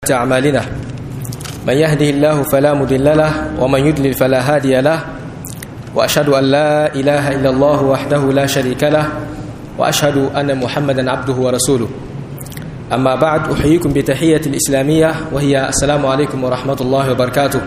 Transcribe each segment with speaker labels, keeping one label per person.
Speaker 1: أعمالنا من يهده الله فلا مضل له ومن يضلل فلا هادي له وأشهد أن لا إله إلا الله وحده لا شريك له وأشهد أن محمدا عبده ورسوله أما بعد أحييكم بتحية الإسلامية وهي السلام عليكم ورحمة الله وبركاته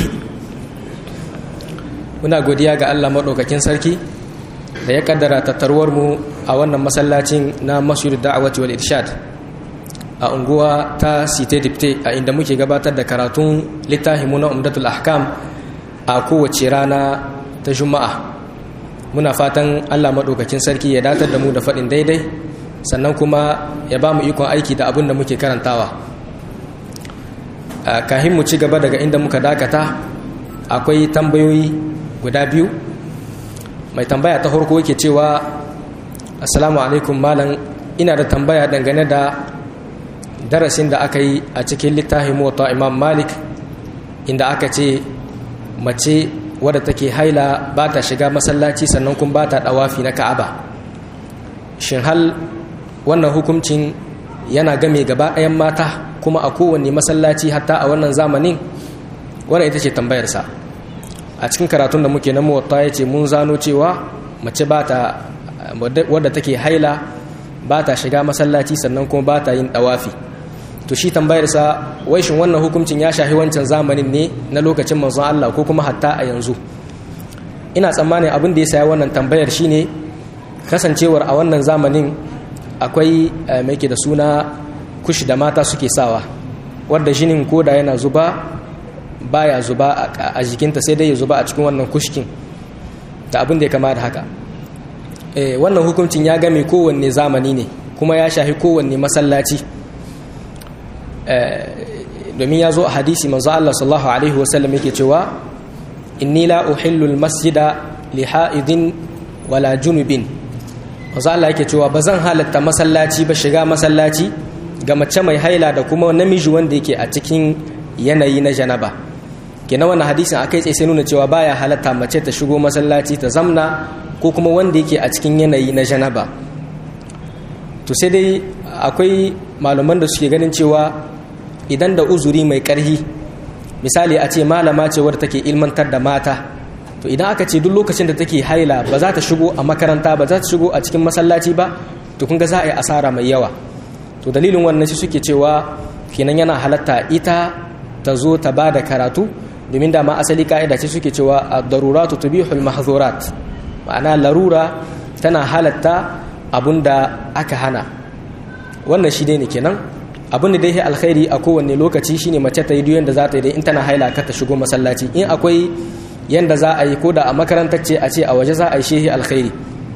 Speaker 1: muna godiya ga Allah maɗaukakin sarki da ya kaddara tattaruwar mu a wannan masallacin na masjid da'awati wal irshad a unguwa ta site dipte a inda muke gabatar da karatun littafinmu na umdatul ahkam a kowace rana ta juma'a muna fatan Allah maɗaukakin sarki ya datar da mu da faɗin daidai sannan kuma ya ba mu ikon aiki da abin da muke karantawa kahin mu ci gaba daga inda muka dakata akwai tambayoyi guda biyu mai tambaya ta farko yake cewa assalamu alaikum malam ina da tambaya dangane da darasin da aka yi a cikin littafin mota imam malik inda aka ce mace wadda take haila ba ta shiga masallaci sannan kuma ba ta dawafi na ka'aba shin hal wannan hukuncin yana game gaba ɗayan mata kuma a kowanne masallaci hatta a wannan zamanin wannan ita ce tambayarsa a cikin karatun da muke na muwatta ya ce mun zano cewa mace ba ta wadda take haila ba ta shiga masallaci sannan kuma ba ta yin dawafi to shi tambayarsa wai shin wannan hukuncin ya shahi wancan zamanin ne na lokacin manzon Allah ko kuma hatta a yanzu ina tsammanin abin da ya saya wannan tambayar shine kasancewar a wannan zamanin akwai mai ke da suna kushi da mata suke sawa wadda jinin koda yana zuba baya zuba a jikinta sai dai ya zuba a cikin wannan kushkin da abin da ya kama da haka wannan hukuncin ya game kowanne zamani ne kuma ya shahi kowanne masallaci domin ya zo a hadisi manzo Allah sallallahu alaihi wasallam yake cewa inni la uhillu almasjida li ha'idin wala junubin manzo Allah yake cewa bazan halatta masallaci ba shiga masallaci ga mace mai haila da kuma namiji wanda yake a cikin yanayi na janaba kenan wannan hadisin akai tsaye sai nuna cewa baya halatta mace ta shigo masallaci ta zamna ko kuma wanda yake a cikin yanayi na janaba to sai dai akwai malaman da suke ganin cewa idan da uzuri mai karhi misali a ce malama ce wadda take ilmantar da mata to idan aka ce duk lokacin da take haila ba za ta shigo a makaranta ba za ta shigo a cikin masallaci ba to kun ga za a yi asara mai yawa to dalilin wannan shi suke cewa kenan yana halatta ita ta zo ta ba da karatu domin dama asali ka'ida ce suke cewa ad-daruratu tubihul mahzurat ma'ana larura tana halatta abunda aka hana wannan shi ne kenan abin da dai alkhairi a kowanne lokaci shine mace ta yi duk yanda za ta yi dai in tana haila ka ta shigo masallaci in akwai yanda za a yi ko da a makarantar ce a ce a waje za a yi shehi alkhairi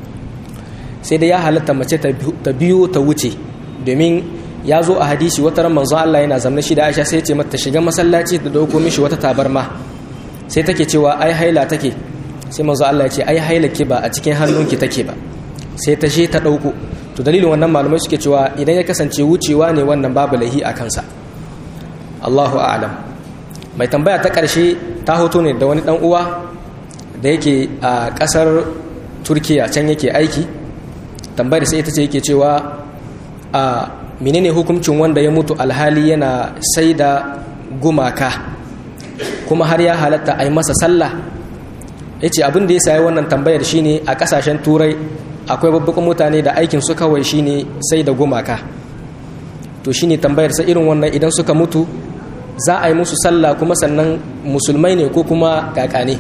Speaker 1: sai dai ya halatta mace ta biyo ta wuce domin ya zo a hadisi wata ran manzo Allah yana zamna shi da Aisha sai ya ce mata shiga masallaci da dauko mishi wata tabarma sai take cewa ai haila take sai manzo Allah ya ce ai haila ki ba a cikin hannunki take ba sai ta je ta dauko to dalilin wannan malamai suke cewa idan ya kasance wucewa ne wannan babu lahi a kansa Allahu a'lam mai tambaya ta karshe ta hoto ne da wani dan uwa da yake a kasar Turkiya can yake aiki tambayar sai ita ce yake cewa a menene hukuncin wanda ya mutu alhali yana sai da gumaka kuma har ya halatta a yi masa sallah ya ce abin da ya sayi wannan tambayar shine a kasashen turai akwai babbakan mutane da aikin su kawai shine sai da gumaka to shine tambayar sa irin wannan idan suka mutu za a yi musu sallah kuma sannan musulmai ne ko kuma kakane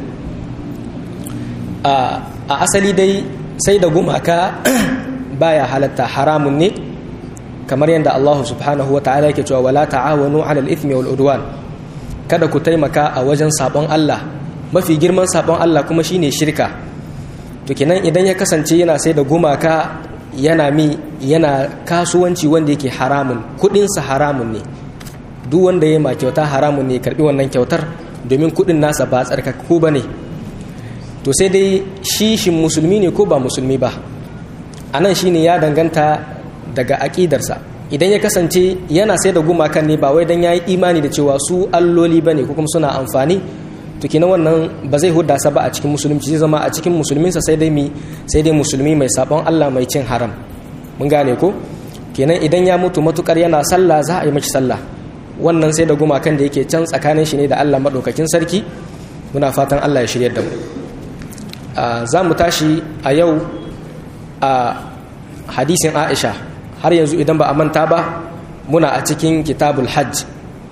Speaker 1: a asali dai sai da gumaka baya halatta haramun ne kamar yadda Allah subhanahu wata'ala yake cewa wala ta'awanu 'alal ithmi wal udwan kada ku taimaka a wajen sabon Allah mafi girman sabon Allah kuma shine shirka to kenan idan ya kasance yana sai da gumaka yana mi yana kasuwanci wanda yake haramun kudin sa haramun ne duk wanda ya ma kyauta haramun ne karbi wannan kyautar domin kudin nasa ba tsarkakku bane to sai dai shi shin musulmi ne ko ba musulmi ba anan shine ya danganta daga aƙidarsa idan ya kasance yana sai da gumakan ne ba wai dan yayi imani da cewa su alloli bane ko kuma suna amfani to kenan wannan ba zai hudda sa ba a cikin musulunci zai zama a cikin musulminsa sai dai mi sai dai musulmi mai sabon Allah mai cin haram mun gane ko kenan idan ya mutu matukar yana sallah za a yi mashi sallah wannan sai da gumakan da yake can tsakanin shi ne da Allah maɗaukakin sarki muna fatan Allah ya shirya da mu za mu tashi a yau a hadisin Aisha har yanzu idan ba a manta ba muna a cikin kitabul hajj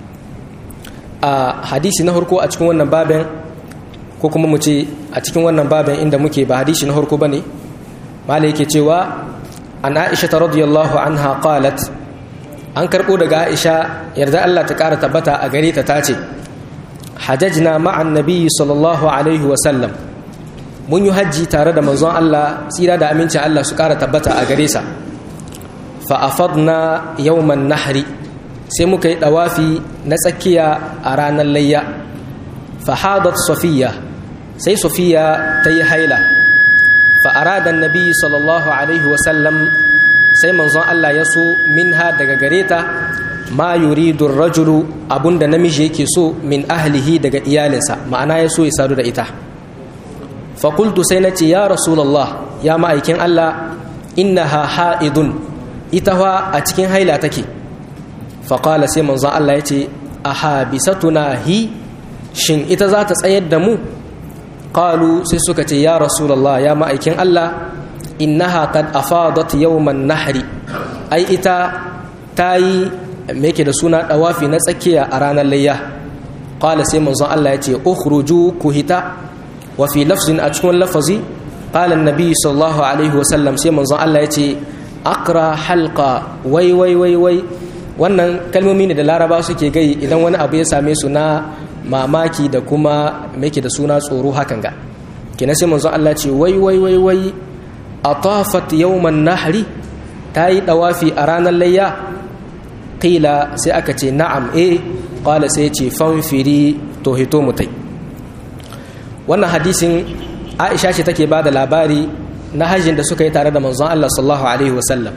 Speaker 1: a hadisi na harko a cikin wannan babin ko kuma mu ce a cikin wannan babin inda muke ba hadisi na harko ba ne mala yake cewa an aisha ta radiyallahu anha qalat an karɓo daga aisha yarda allah ta ƙara tabbata a gare ta tace hajajna ma'an nabiyyi sallallahu alaihi wasallam mun yi hajji tare da manzon allah tsira da amincin allah su ƙara tabbata a gare sa fa'afadna yawman nahri sai muka yi ɗawafi na tsakiya a ranar layya fahadat sofiya sai sofiya ta yi haila fa'aradan nabi sallallahu alaihi wasallam sai manzon Allah ya so minha daga gare ta ma yuridun rajulu abunda namiji yake so min ahlihi daga iyalinsa ma'ana ya so ya sadu da ita fakultu sai na ce ya rasulallah ya ma'aikin Allah innaha ha'idun ita wa a cikin haila take faƙala sai manzon Allah ya ce a habisatuna hi shin ita za ta tsayar da mu ƙalu sai suka ce ya rasulallah ya ma'aikin Allah innaha qad afadat yawman nahri ai ita ta yi yake da suna ɗawafi na tsakiya a ranar layya ƙala sai manzon Allah ya ce ukhruju ku hita wa fi lafzin a cikin lafazi ƙala nabi sallallahu alaihi wasallam sai manzon Allah ya ce akra halka wai wai wai wai wannan kalmomi ne da laraba suke gai idan wani abu ya same su na mamaki da kuma make da suna tsoro hakan ga kina sai manzo Allah ce wai wai wai wai atafat yawman nahri ta yi dawafi a ranar layya qila sai aka ce na'am eh qala sai ce fanfiri to hito mutai wannan hadisin Aisha ce take ba da labari na hajjin da suka yi tare da manzon Allah sallallahu alaihi wasallam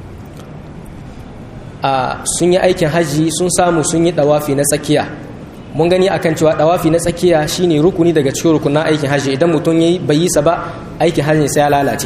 Speaker 1: a sun yi aikin hajji sun samu sun yi dawafi na tsakiya mun gani akan cewa dawafi na tsakiya shine rukuni daga cikin rukunin aikin hajji idan mutum yayi bai yi sa ba aikin hajji sai ya lalace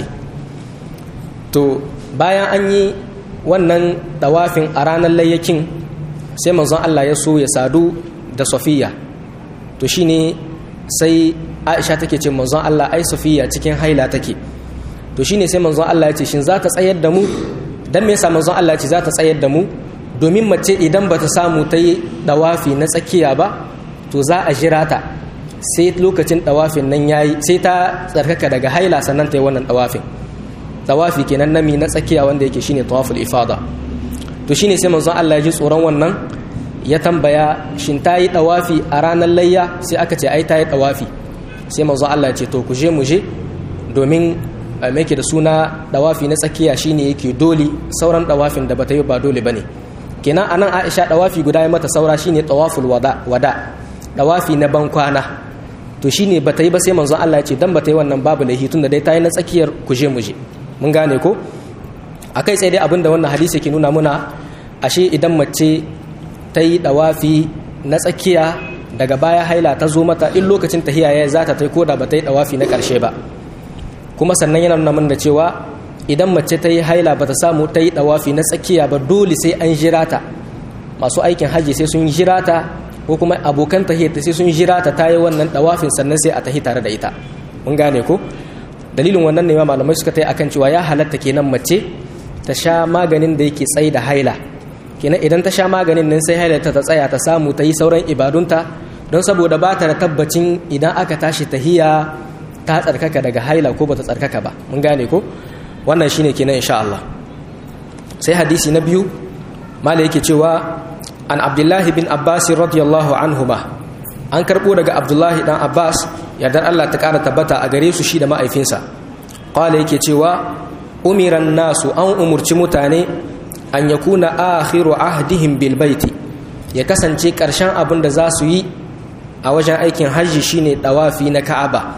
Speaker 1: to bayan an yi wannan dawafin a ranar layyakin sai manzon Allah ya so ya sadu da Safiya to shine sai Aisha take ce manzon Allah ai Safiya cikin haila take to shine sai manzon Allah ya ce shin za ta tsayar da mu dan me yasa manzon Allah ya ce za ta tsayar da mu domin mace idan bata samu ta yi dawafi na tsakiya ba to za a jira ta sai lokacin dawafin nan yayi sai ta tsarkaka daga haila sannan ta yi wannan dawafin dawafi kenan nami na tsakiya wanda yake shine tawaful ifada to shine sai manzon Allah ya ji tsoron wannan ya tambaya shin ta yi dawafi a ranar layya sai aka ce ai ta yi dawafi sai manzon Allah ya ce to ku je mu je domin mai da suna dawafi na tsakiya shine yake dole sauran dawafin da bata yi ba dole bane kenan anan Aisha dawafi guda ya mata saura shine tawaful wada wada dawafi na ban kwana to shine bata yi ba sai manzon Allah ya ce dan bata yi wannan babu laihi tunda dai ta yi na tsakiyar kuje muje mun gane ko akai sai dai abinda wannan hadisi ke nuna muna ashe idan mace ta yi dawafi na tsakiya daga baya haila ta zo mata in lokacin tahiya ya za ta tai koda ba ta yi dawafi na karshe ba kuma sannan yana nuna mana da cewa idan mace ta yi haila ba ta samu ta yi dawafi na tsakiya ba dole sai an jira ta masu aikin hajji sai sun jira ta ko kuma abokan tahiyar sai sun jira ta ta yi wannan dawafin sannan sai a tahi tare da ita mun gane ko dalilin wannan ne ma malamai suka tai akan cewa ya halatta kenan mace ta sha maganin da yake tsayi da haila kenan idan ta sha maganin nan sai haila ta tsaya ta samu ta yi sauran ibadunta don saboda ba ta da tabbacin idan aka tashi tahiya ta tsarkaka daga haila ko bata tsarkaka ba mun gane ko wannan shine kenan insha Allah sai hadisi na biyu mala yake cewa an abdullahi bin abbas radiyallahu anhuma an karbo daga abdullahi dan abbas yardar Allah ta kara tabbata a gare su shi da ma'aifinsa qala yake cewa umiran nasu an umurci mutane an yakuna akhiru ahdihim bil baiti ya kasance karshen abin da za su yi a wajen aikin hajji shine dawafi na ka'aba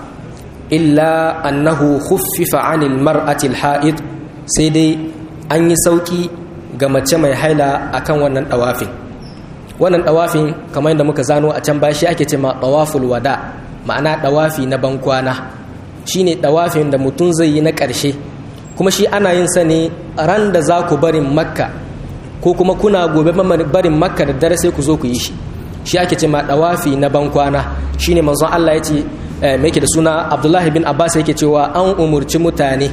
Speaker 1: illa annahu khuffifa anil mar'atil ha'id sai dai an yi sauki ga mace mai haila akan wannan dawafin wannan dawafin kamar yadda muka zano a can bashi ake ce ma dawaful wada ma'ana dawafi na bankwana shine dawafin da mutum zai yi na ƙarshe kuma shi ana yin sa ne ran da za ku barin makka ko kuma kuna gobe barin makka da dare sai ku zo ku yi shi shi ake ce ma dawafi na bankwana shine manzon Allah ya ce me yake da suna Abdullahi bin Abbas yake cewa an umurci mutane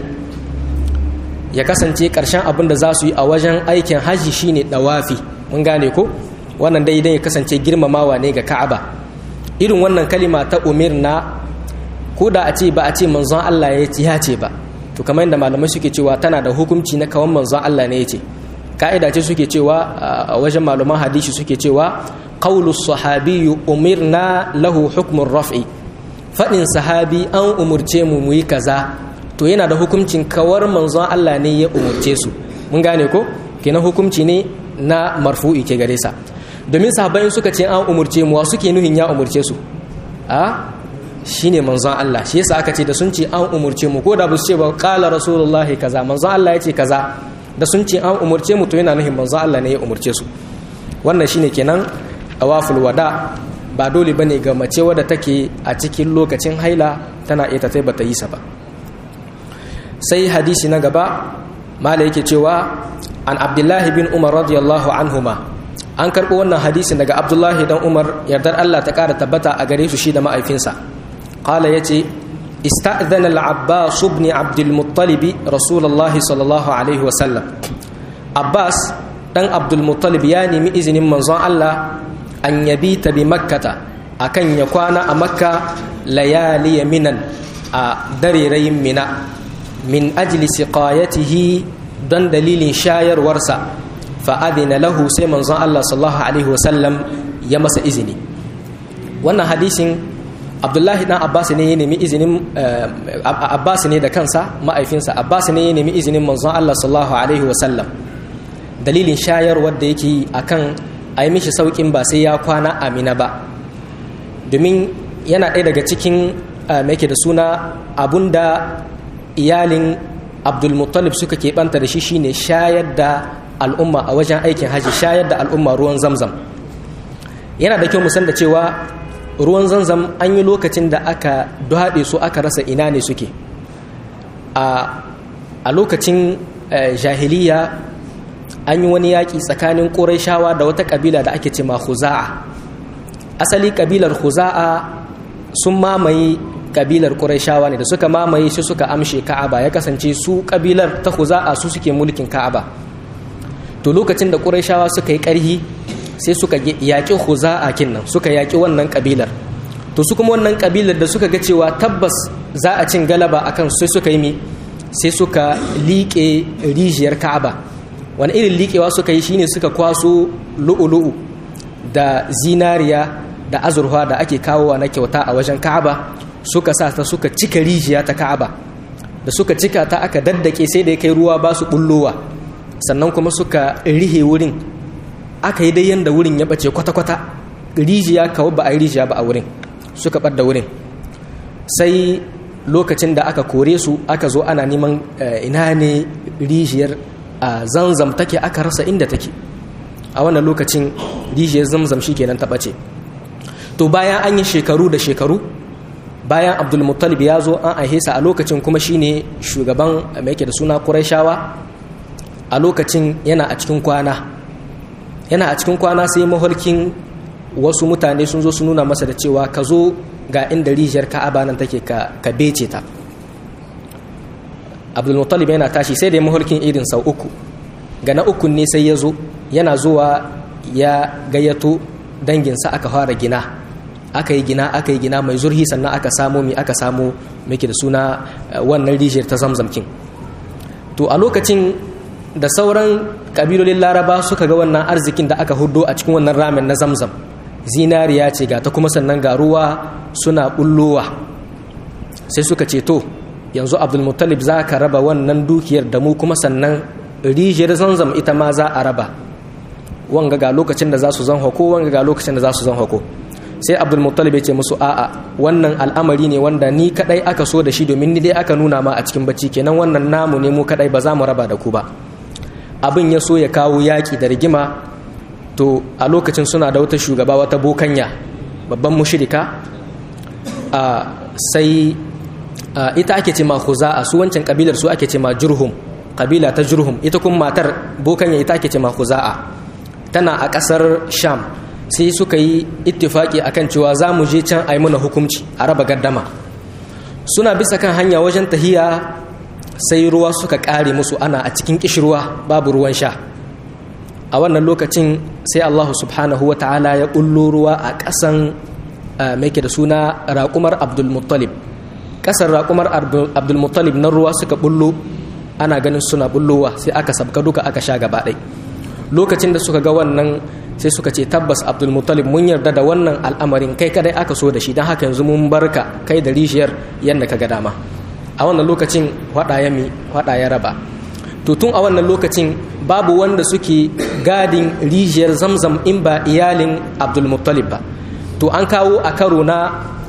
Speaker 1: ya kasance karshen abin da za su yi a wajen aikin haji shine dawafi mun gane ko wannan dai idan ya kasance girmamawa ne ga Ka'aba irin wannan kalima ta umirna ko da a ce ba a ce manzon Allah ya ce ba to kamar yadda malamai suke cewa tana da hukunci na kawan manzon Allah ne ya ce ka'ida ce suke cewa a wajen malaman hadisi suke cewa qawlu sahabi umirna lahu hukmun raf'i fadin sahabi an umurce mu mu yi kaza to yana da hukuncin kawar manzon Allah ne ya umurce su mun gane ko kenan hukunci ne na marfu'i ke gare sa domin sahabbai suka ce an umurce mu wa suke nuhin ya umurce su a shine manzon Allah shi yasa aka ce da sun ce an umurce mu ko da ba su ce ba qala rasulullahi kaza manzon Allah ya ce kaza da sun ce an umurce mu to yana nuhin manzon Allah ne ya umurce su wannan shine kenan awaful wada ba dole bane ga mace wadda take a cikin lokacin haila tana iya tatai bata yi sa ba sai hadisi na gaba mala yake cewa an abdullahi bin umar radiyallahu anhuma an karɓo wannan hadisin daga abdullahi dan umar yardar allah ta ƙara tabbata a gare su shi da ma'aifinsa qala yace استأذن العباس بن عبد المطلب رسول الله صلى الله عليه وسلم عباس دان عبد المطلب يعني من إذن منظر الله أن يبيت بمكة أكن يكون أمكة ليالي منا دريري منا من أجل سقايته دون دليل شاير ورسا فأذن له سي منظر الله صلى الله عليه وسلم يمس إذني wannan hadisin abdullahi dan abbas ne ya nemi izinin abbas ne da kansa ma'aifinsa abbas ne ya nemi izinin manzon allah sallallahu alaihi wasallam dalilin shayar wadda yake yi akan a yi mishi saukin ba sai ya kwana amina ba domin yana ɗaya daga cikin mai da suna abunda iyalin abdulmuttalib suka keɓanta da shi shine shayar da al'umma a wajen aikin haji shayar da al'umma ruwan zamzam yana da kyau musan da cewa ruwan zanzam an yi lokacin da aka duhaɗe su aka rasa ina ne suke a lokacin jahiliya an yi wani yaƙi tsakanin ƙuraishawa da wata ƙabila da ake ce ma huza'a asali ƙabilar huza'a sun mamaye ƙabilar ƙuraishawa ne da suka mamaye shi suka amshe ka'aba ya kasance su ƙabilar ta huza'a su suke mulkin ka'aba to lokacin da ƙuraishawa suka yi ƙarhi sai suka yaƙi huza'a kinnan suka yaƙi wannan ƙabilar to su kuma wannan ƙabilar da suka ga cewa tabbas za a cin galaba akan sai suka yi mi sai suka liƙe rijiyar ka'aba wani irin liƙewa suka yi shine suka kwaso lu'ulu'u da zinariya da azurfa da ake kawowa na kyauta a wajen ka'aba suka sa ta suka cika rijiya ta ka'aba da suka cika ta aka daddake sai da ya kai ruwa ba su bullowa sannan kuma suka rihe wurin aka yi dai yanda wurin ya bace kwata-kwata rijiya kawo ba a yi rijiya ba a wurin suka ɓadda wurin sai lokacin da aka kore su aka zo ana neman ina ne rijiyar a zanzam take aka rasa inda take a wannan lokacin rijiyar zamzam shi kenan ta ɓace to bayan an yi shekaru da shekaru bayan abdulmuttalib ya zo an aihesa a lokacin kuma shine shugaban mai yake da suna ƙuraishawa a lokacin yana a cikin kwana yana a cikin kwana sai maholkin wasu mutane sun zo su nuna masa da cewa ka zo ga inda rijiyar ka'aba nan take ka bece ta abdulmuttalib yana tashi sai da ya maholkin irin sau uku ga na uku ne sai ya zo yana zuwa ya gayyato danginsa aka fara gina aka yi gina aka yi gina mai zurhi sannan aka samo mi aka samo muke da suna wannan rijiyar ta zamzamkin to a lokacin da sauran kabilolin laraba suka ga wannan arzikin da aka hudo a cikin wannan ramin na zamzam zinariya ce ga ta kuma sannan ga ruwa suna bullowa sai suka ce to yanzu abdulmuttalib za ka raba wannan dukiyar da mu kuma sannan rijiyar zamzam ita ma za a raba wanga ga lokacin da za su zan hako wanga ga lokacin da za su zan hako sai abdulmuttalib ya ce musu a'a wannan al'amari ne wanda ni kadai aka so da shi domin ni dai aka nuna ma a cikin bacci kenan wannan namu ne mu kadai ba za mu raba da ku ba abin ya so ya kawo yaƙi da rigima to a lokacin suna da wata shugaba wata bokanya babban mushirika a sai ita ake ce ma a su wancan kabilar su ake ce ma jurhum kabila ta jurhum ita kuma matar bokan ya ita ake ce khuza'a tana a ƙasar sham sai suka yi ittifaki akan cewa za mu je can a yi mana hukunci a raba gaddama suna bisa kan hanya wajen tahiya sai ruwa suka ƙare musu ana a cikin ƙishirwa babu ruwan sha a wannan lokacin sai Allah subhanahu wa ta'ala ya ƙullo ruwa a ƙasan mai da suna raƙumar abdulmuttalib ƙasar raƙumar abdulmuttalib na ruwa suka bullo ana ganin suna bullowa sai aka sabka duka aka sha gaba ɗai lokacin da suka ga wannan sai suka ce tabbas abdulmuttalib mun yarda da wannan al'amarin kai kadai aka so da shi don haka yanzu mun barka kai da rishiyar yadda ka ga dama a wannan lokacin hada ya mi hada ya raba to tun a wannan lokacin babu wanda suke gadin rijiyar zamzam in ba iyalin abdulmuttalib ba to an kawo a karo na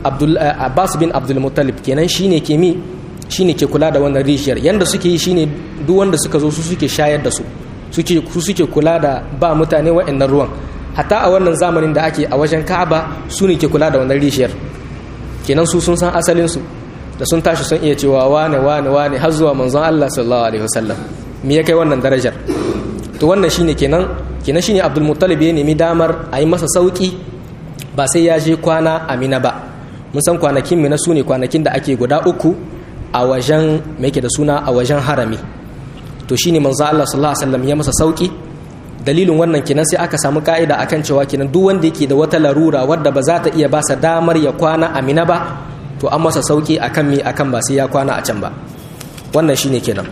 Speaker 1: abbas bin abdulmuttalib kenan shine ke mi shine ke kula da wannan rijiyar yanda suke yi shine duk wanda suka zo su suke shayar da su suke su suke kula da ba mutane wa'annan ruwan hatta a wannan zamanin da ake a wajen ka'aba su ne ke kula da wannan rijiyar kenan su sun san asalin su da sun tashi sun iya cewa wane wane wane har zuwa manzon Allah sallallahu alaihi wasallam me ya kai wannan darajar to wannan shine kenan kenan shine Abdul Muttalib ya nemi damar a yi masa sauki ba sai ya je kwana Amina ba mun san kwanakin Mina su ne kwanakin da ake guda uku a wajen me yake da suna a wajen harami to shine manzo Allah sallallahu alaihi wasallam ya masa sauki dalilin wannan kenan sai aka samu ka'ida akan cewa kenan duk wanda yake da wata larura wadda ba za ta iya ba sa damar ya kwana Amina ba to an masa sauki akan mi akan ba sai ya kwana a can ba wannan shine kenan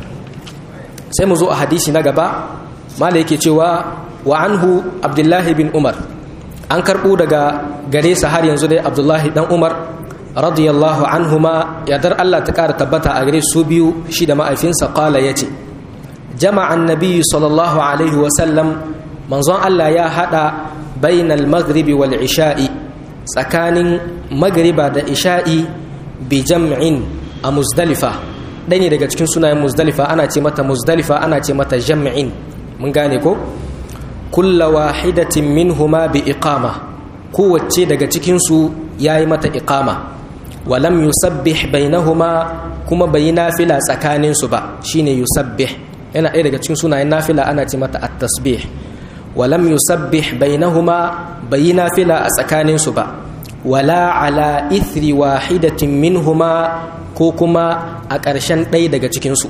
Speaker 1: sai mu zo a hadisi na gaba mala yake cewa wa anhu abdullahi bin umar an karbo daga gare sa har yanzu dai abdullahi dan umar radiyallahu anhuma yadar Allah ta kara tabbata a gare su biyu shi da ma'aifinsa qala yace jama'a annabi sallallahu alaihi wa sallam manzon Allah ya hada bainal maghribi wal isha'i tsakanin magriba da isha'i bi jam'in a muzdalifa ɗaya ne daga cikin sunayen muzdalifa ana ce mata muzdalifa ana ce mata jam'in mun gane ko kulla wahidatin minhuma bi iqama kowace daga cikinsu ya yi mata iqama walam yusabbih bainahuma kuma bai yi nafila tsakaninsu ba shine yusabbih yana ɗaya daga cikin sunayen nafila ana ce mata at-tasbih walam yusabbih bainahuma bai yi nafila a tsakaninsu ba wala ala ithri wahidatin minhuma ko kuma a ƙarshen ɗaya daga cikinsu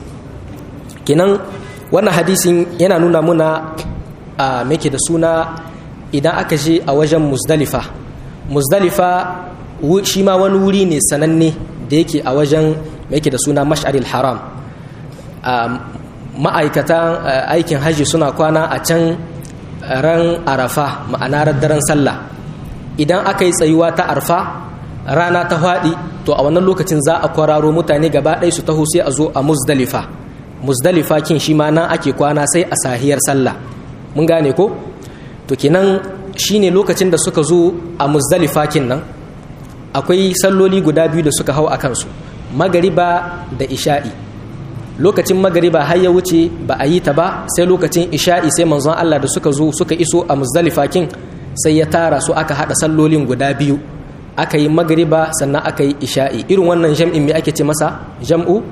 Speaker 1: kinan wannan hadisin yana nuna muna a make da suna idan aka je a wajen muzdalifa muzdalifa shi ma wani wuri ne sananne da yake a wajen make da suna mash'aril haram ma'aikatan aikin hajji suna kwana a can ran arafa ma'ana daren sallah idan aka yi tsayuwa ta arfa rana ta faɗi to a wannan lokacin za a kwararo mutane gaba ɗaya su taho sai a zo a muzdalifa muzdalifa kin shi ma nan ake kwana sai a sahiyar sallah mun gane ko to kenan shine lokacin da suka zo a muzdalifa kin nan akwai salloli guda biyu da suka hau a kansu magariba da isha'i lokacin magariba har ya wuce ba a yi ta ba sai lokacin isha'i sai manzon Allah da suka zo suka iso a muzdalifa kin sai ya tara su aka hada sallolin guda biyu aka yi magariba sannan aka yi isha'i irin wannan jam'in me ake ce masa jam'u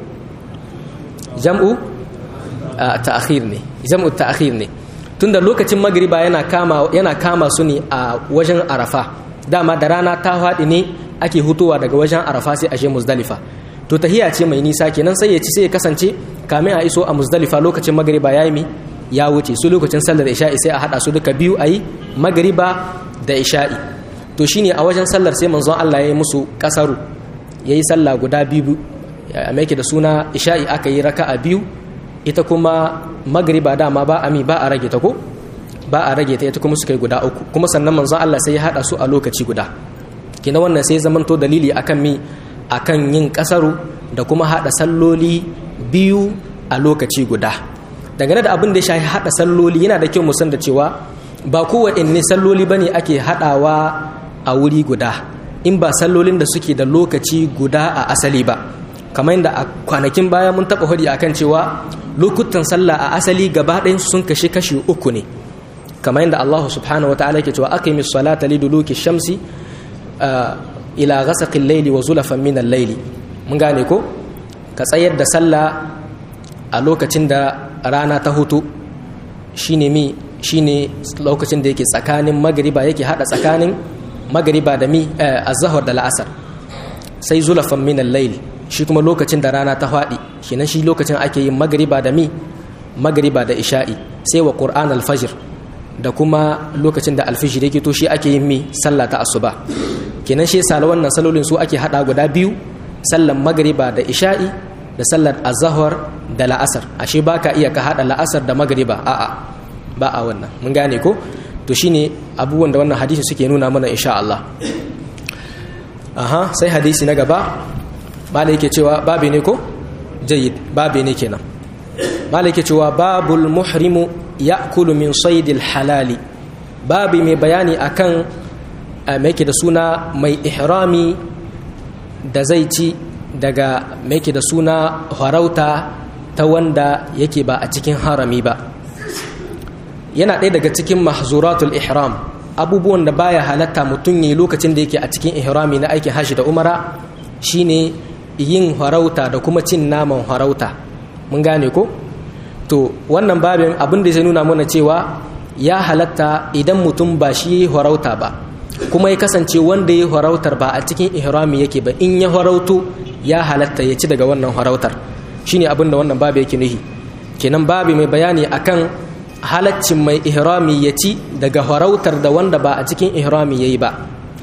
Speaker 1: jam'u ta'khir ne jam'u ta'khir ne tunda lokacin magariba yana kama yana kama su ne a wajen arafa dama da rana ta faɗi ne ake hutuwa daga wajen arafa sai a je muzdalifa to tahiya ce mai nisa kenan sai ya ci sai ya kasance kamin a iso a muzdalifa lokacin magariba ya yi ya wuce su lokacin sallar isha'i sai a hada su duka biyu a yi magariba da isha'i to shine a wajen sallar sai manzon Allah ya yi musu kasaru ya yi sallah guda biyu a mai da suna isha'i aka yi raka'a biyu ita kuma magariba dama ba ami ba a rage ta ko ba a rage ta ita kuma suka yi guda uku kuma sannan manzon Allah sai ya hada su a lokaci guda kina wannan sai zamanto dalili akan mi akan yin kasaru da kuma hada salloli biyu a lokaci guda dangane da abin da ya shafi hada salloli yana da kyau mu san da cewa ba kowanne salloli bane ake hadawa a wuri guda in ba sallolin da suke da lokaci guda a asali ba kamar yadda a kwanakin baya mun taɓa hudi akan cewa lokutan sallah a asali gaba ɗayan sun kashe kashi uku ne kamar yadda Allah subhanahu wataala yake cewa aqimis salata liduluki shamsi ila ghasaqil layli wa zulafan min al-layli mun gane ko ka tsayar da sallah a lokacin da rana ta hutu shine mi shine lokacin da yake tsakanin magriba yake hada tsakanin magriba da mi azhar da la'asar sai zulafan min al-layl shi kuma lokacin da rana ta fadi kenan shi lokacin ake yin magriba da mi magriba da isha'i sai wa qur'an al-fajr da kuma lokacin da alfijir yake to shi ake yin mi sallah ta asuba kenan shi yasa wannan salolin su ake hada guda biyu sallan magriba da isha'i da sallar azahar da la'asar ashe baka iya ka hada la'asar da magriba a'a ba a wannan mun gane ko to shine abubuwan da wannan hadisi suke nuna mana insha Allah aha sai hadisi na gaba malai yake cewa babe ne ko jayyid babe ne kenan malai yake cewa babul muhrimu ya'kulu min saydil halali babi mai bayani akan mai da suna mai ihrami da zai ci daga mai da suna harauta ta wanda yake ba a cikin harami ba yana ɗaya daga cikin mahzuratul ihram abubuwan da baya halatta mutum yi lokacin da yake a cikin ihrami na aikin hashi da umara shine yin harauta da kuma cin naman harauta mun gane ko to wannan babin abin da zai nuna mana cewa ya halatta idan mutum ba shi harauta ba kuma ya kasance wanda ya harautar ba a cikin ihrami yake ba in ya harautu ya halatta ya ci daga wannan harautar shine abin da wannan babu yake nuhi kenan babu mai bayani akan halaccin mai ihrami ya ci daga harautar da wanda ba a cikin ihrami yayi ba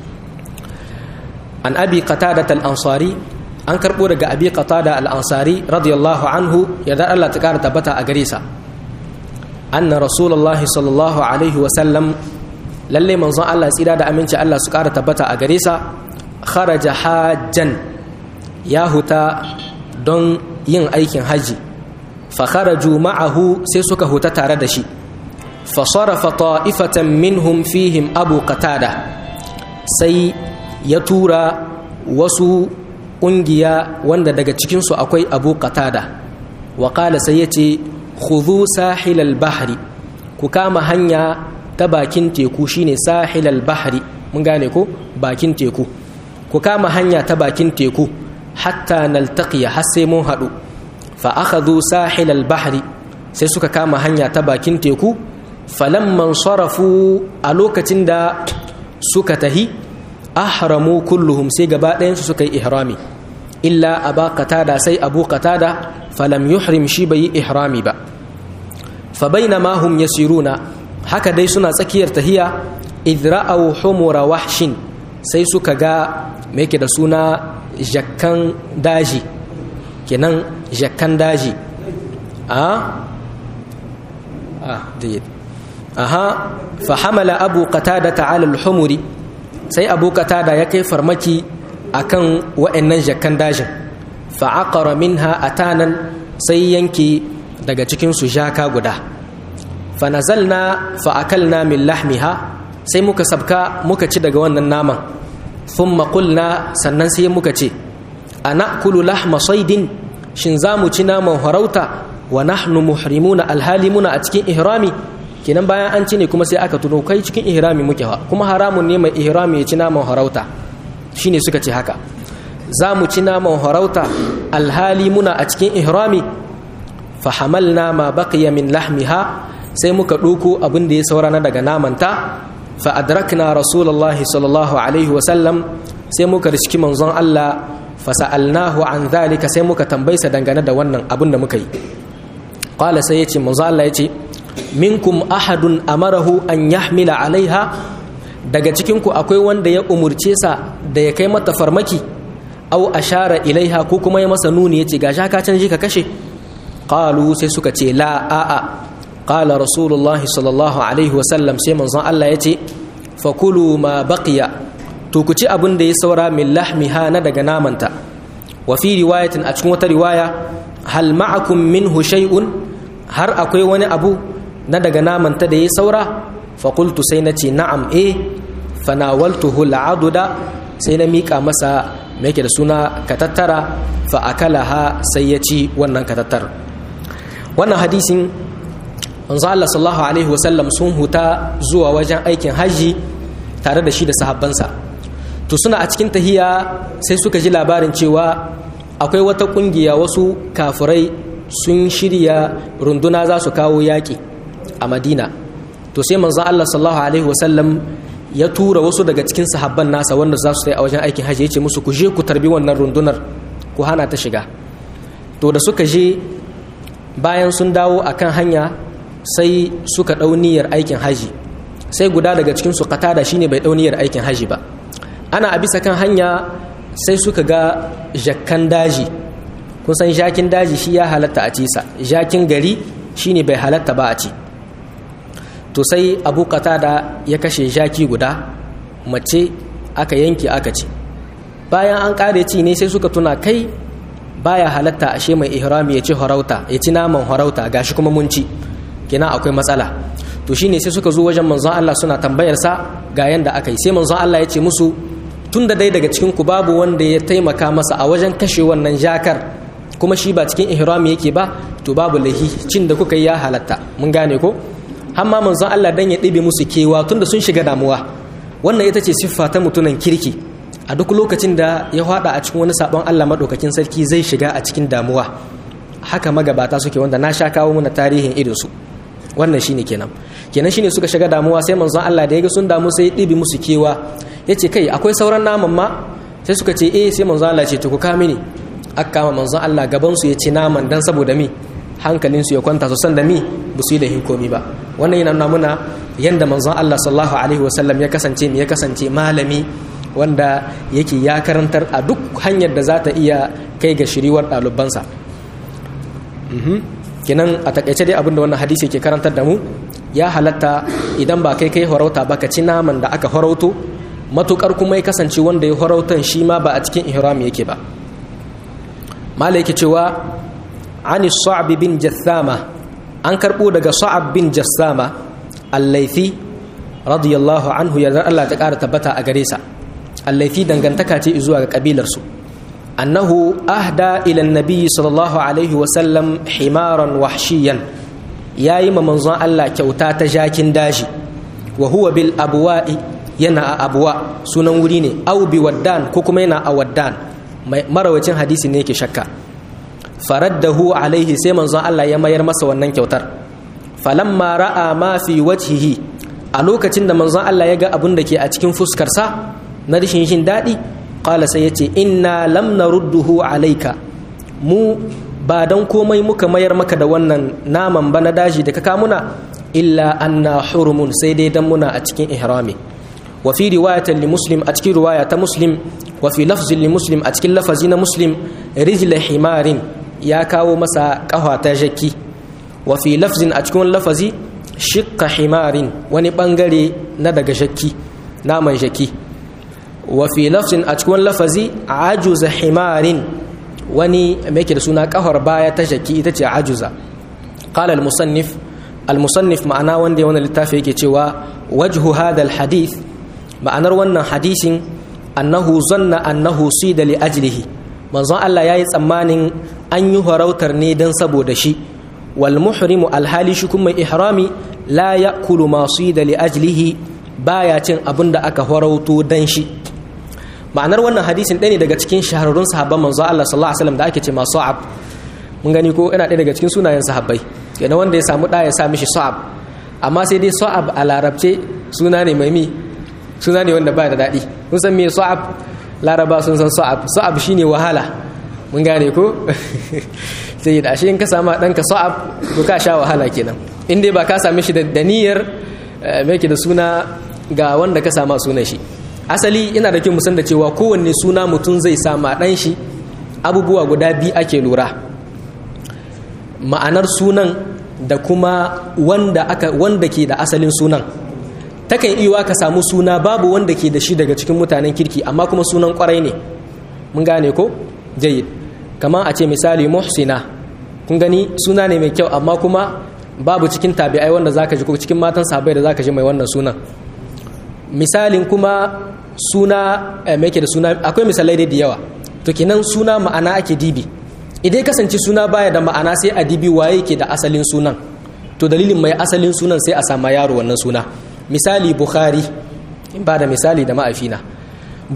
Speaker 1: an abi qatada al-ansari an karbo daga abi qatada al-ansari radiyallahu anhu ya da Allah ta kara tabbata a gare sa anna rasulullahi sallallahu alaihi wa sallam lalle manzon Allah tsira da aminci Allah su kara tabbata a gare sa kharaja hajjan ya huta don yin aikin haji fa kharaju ma'ahu sai suka huta tare da shi fa sarafa ta'ifatan minhum fihim abu qatada sai ya tura wasu ƙungiya wanda daga cikinsu akwai abu qatada wa qala sai yace khudhu sahilal bahri ku kama hanya ta bakin teku shine sahilal bahri mun gane ko bakin teku ku kama hanya ta bakin teku hatta naltaqiya har sai mun haɗu fa akhadhu sahilal bahri sai suka kama hanya ta bakin teku falamman sarafu a lokacin da suka tahi ahramu kulluhum sai gaba ɗayansu suka yi ihrami illa aba qatada sai abu qatada falam yuhrim shi bai yi ihrami ba fa bainama hum yasiruna haka dai suna tsakiyar tahiya idra'aw humura wahshin sai suka ga me yake da suna jakkan daji kenan jakkan daji a ah jayyid aha fa hamala abu qatada ta'ala al-humuri sai abu qatada ya kai farmaki akan wa'annan jakkan dajin fa aqara minha atanan sai yanki daga cikin su jaka guda fa nazalna fa akalna min lahmiha sai muka sabka muka ci daga wannan naman thumma qulna sannan sai muka ce anakulu lahma saydin shin zamu ci naman harauta wa nahnu muhrimuna alhali muna a cikin ihrami kenan bayan an ci ne kuma sai aka tuno kai cikin ihrami muke fa kuma haramun ne mai ihrami ya ci naman harauta shine suka ce haka za mu ci naman harauta alhali muna a cikin ihrami fa hamalna ma baqiya min lahmiha sai muka ɗauko abin da ya saura na daga namanta fa adrakna rasulullahi sallallahu alaihi wa sallam sai muka riski manzon Allah fa sa'alnahu an zalika sai muka tambaysa dangane da wannan abin da muka yi qala sai yace manzon Allah yace minkum ahadun amarahu an yahmila alaiha daga cikinku akwai wanda ya umurce sa da ya kai mata farmaki au ashara ilaiha ko kuma ya masa nuni yace ga shaka can ka kashe qalu sai suka ce la a a qala rasulullahi sallallahu alaihi wasallam sai manzon Allah yace fakulu ma baqiya to ku ci abin da ya saura min lahmiha na daga namanta wa fi riwayatin a cikin wata riwaya hal ma'akum minhu shay'un har akwai wani abu na daga namanta da ya saura faƙultu sai na ce na'am e fanawaltuhu al'aduda sai na miƙa masa mai da suna katattara fa'akalaha sai ya ci wannan katattar wannan hadisin wanzu Allah sallallahu Alaihi wasallam sun huta zuwa wajen aikin hajji tare da shi da sahabbansa to suna a cikin tahiya sai suka ji labarin cewa akwai wata ƙungiya wasu kafurai sun shirya runduna za su kawo yaƙi a madina to sai manzon Allah sallallahu alaihi wasallam ya tura wasu daga cikin sahabban nasa wanda za su a wajen aikin hajji ya ce musu ku je ku tarbi wannan rundunar ku hana ta shiga to da suka je bayan sun dawo akan hanya sai suka ɗau niyyar aikin haji sai guda daga cikin su katada shine bai ɗau niyyar aikin haji ba ana a bisa kan hanya sai suka ga jakkan daji kun san jakin daji shi ya halatta a cisa jakin gari shine bai halatta ba a ci to sai abu da ya kashe jaki guda mace aka yanke aka ci bayan an kare ci ne sai suka tuna kai baya halatta ashe mai ihrami ya ci harauta ya ci naman harauta gashi kuma mun ci kina akwai matsala to shine sai suka zo wajen manzon Allah suna tambayar sa ga yanda aka yi sai manzon Allah ya ce musu tunda dai daga cikin ku babu wanda ya taimaka masa a wajen kashe wannan jakar kuma shi ba cikin ihrami yake ba to babu lahi cin da kuka yi ya halatta mun gane ko amma manzon Allah dan ya ɗibe musu kewa tunda sun shiga damuwa wannan ita ce siffa ta mutunan kirki a duk lokacin da ya hada a cikin wani sabon Allah madaukakin sarki zai shiga a cikin damuwa haka magabata suke wanda na sha kawo muna tarihin irin su wannan shine kenan kenan shine suka shiga damuwa sai manzon Allah da ya ga sun damu sai ya ɗibe musu kewa yace kai akwai sauran naman ma sai suka ce eh sai manzon Allah ya ce to ku ka mini aka kama manzon Allah gaban su ya ci naman dan saboda mi hankalin su ya kwanta su san da mi ba su yi da komi ba wannan yana nuna muna yanda manzon Allah sallallahu alaihi wasallam ya kasance ya kasance malami wanda yake ya karantar a duk hanyar da za ta iya kai ga shiriwar ɗalibansa kenan a takaice dai abinda wannan hadisi ke karantar da mu ya halatta idan ba kai kai horauta ba ka ci naman da aka horauto matukar kuma ya kasance wanda ya horautan shi ma ba a cikin ihram yake ba mala yake cewa ani sa'ab bin jassama an karbo daga sa'ab bin jassama al-laifi radiyallahu anhu yarda Allah ta kara tabbata a gare sa al-laifi dangantaka ce zuwa ga kabilar su annahu ahda ila an-nabi sallallahu alaihi wa sallam himaran wahshiyan yayi ma manzon Allah kyauta ta jakin daji wa huwa bil abwa'i yana a abwa sunan wuri ne au bi waddan ko kuma yana a waddan marawacin hadisi ne yake shakka faraddahu alaihi sai manzon Allah ya mayar masa wannan kyautar falamma ra'a ma fi wajhihi a lokacin da manzon Allah ya ga abin da ke a cikin fuskarsa na rashin jin daɗi qala sai yace inna lam narudduhu alayka mu ba dan komai muka mayar maka da wannan naman ba na daji da ka kamuna illa anna hurumun sai dai dan muna a cikin ihrami wa fi riwayatan li muslim a cikin riwaya ta muslim wa fi lafzin li muslim a cikin lafazi na muslim rijla himarin ya kawo masa ƙafa ta jaki wa fi lafzin a cikin lafazi shikka himarin wani bangare na daga jaki naman jaki wa fi lafzin a cikin lafazi ajuza himarin wani mai da suna ƙafar baya ta jaki ita ce ajuza qala al-musannif al-musannif ma'ana wanda ya wani littafi yake cewa wajhu hadha al-hadith ma'anar wannan hadisin annahu zanna annahu sida li ajlihi manzon Allah yayi tsammanin an yi harautar ne dan saboda shi wal muhrimu alhali shi kuma ihrami la ya'kulu ma sida li ajlihi baya cin abin da aka harauto dan shi ma'anar wannan hadisin ɗaya ne daga cikin shahararrun sahabban manzon Allah sallallahu alaihi wasallam da ake ce ma sa'ab mun gani ko ina ɗaya daga cikin sunayen sahabbai kenan wanda ya samu ɗa ya sa mishi sa'ab amma sai dai sa'ab a larabce suna ne mai mi suna ne wanda ba da daɗi kun san me sa'ab laraba sun san sa'ab sa'ab shine wahala mun gane ko sai da ashe in ka samu ɗanka sa'ab to ka sha wahala kenan in dai ba ka same shi da niyyar me da suna ga wanda ka sama sunan shi asali ina da kyau musan da cewa kowanne suna mutum zai sama ɗan shi abubuwa guda biyu ake lura ma'anar sunan da kuma wanda aka wanda ke da asalin sunan takan iya ka samu suna babu wanda ke da shi daga cikin mutanen kirki amma kuma sunan kwarai ne mun gane ko jayyid kamar a ce misali muhsina kun gani suna ne mai kyau amma kuma babu cikin tabi'ai wanda zaka ji ko cikin matan sahabbai da zaka ji mai wannan sunan misalin kuma suna mai ke da suna akwai misalai da yawa to kenan suna ma'ana ake dibi idan kasance suna baya da ma'ana sai a dibi waye ke da asalin sunan to dalilin mai asalin sunan sai a sama yaro wannan suna misali bukhari in ba da misali da ma'afina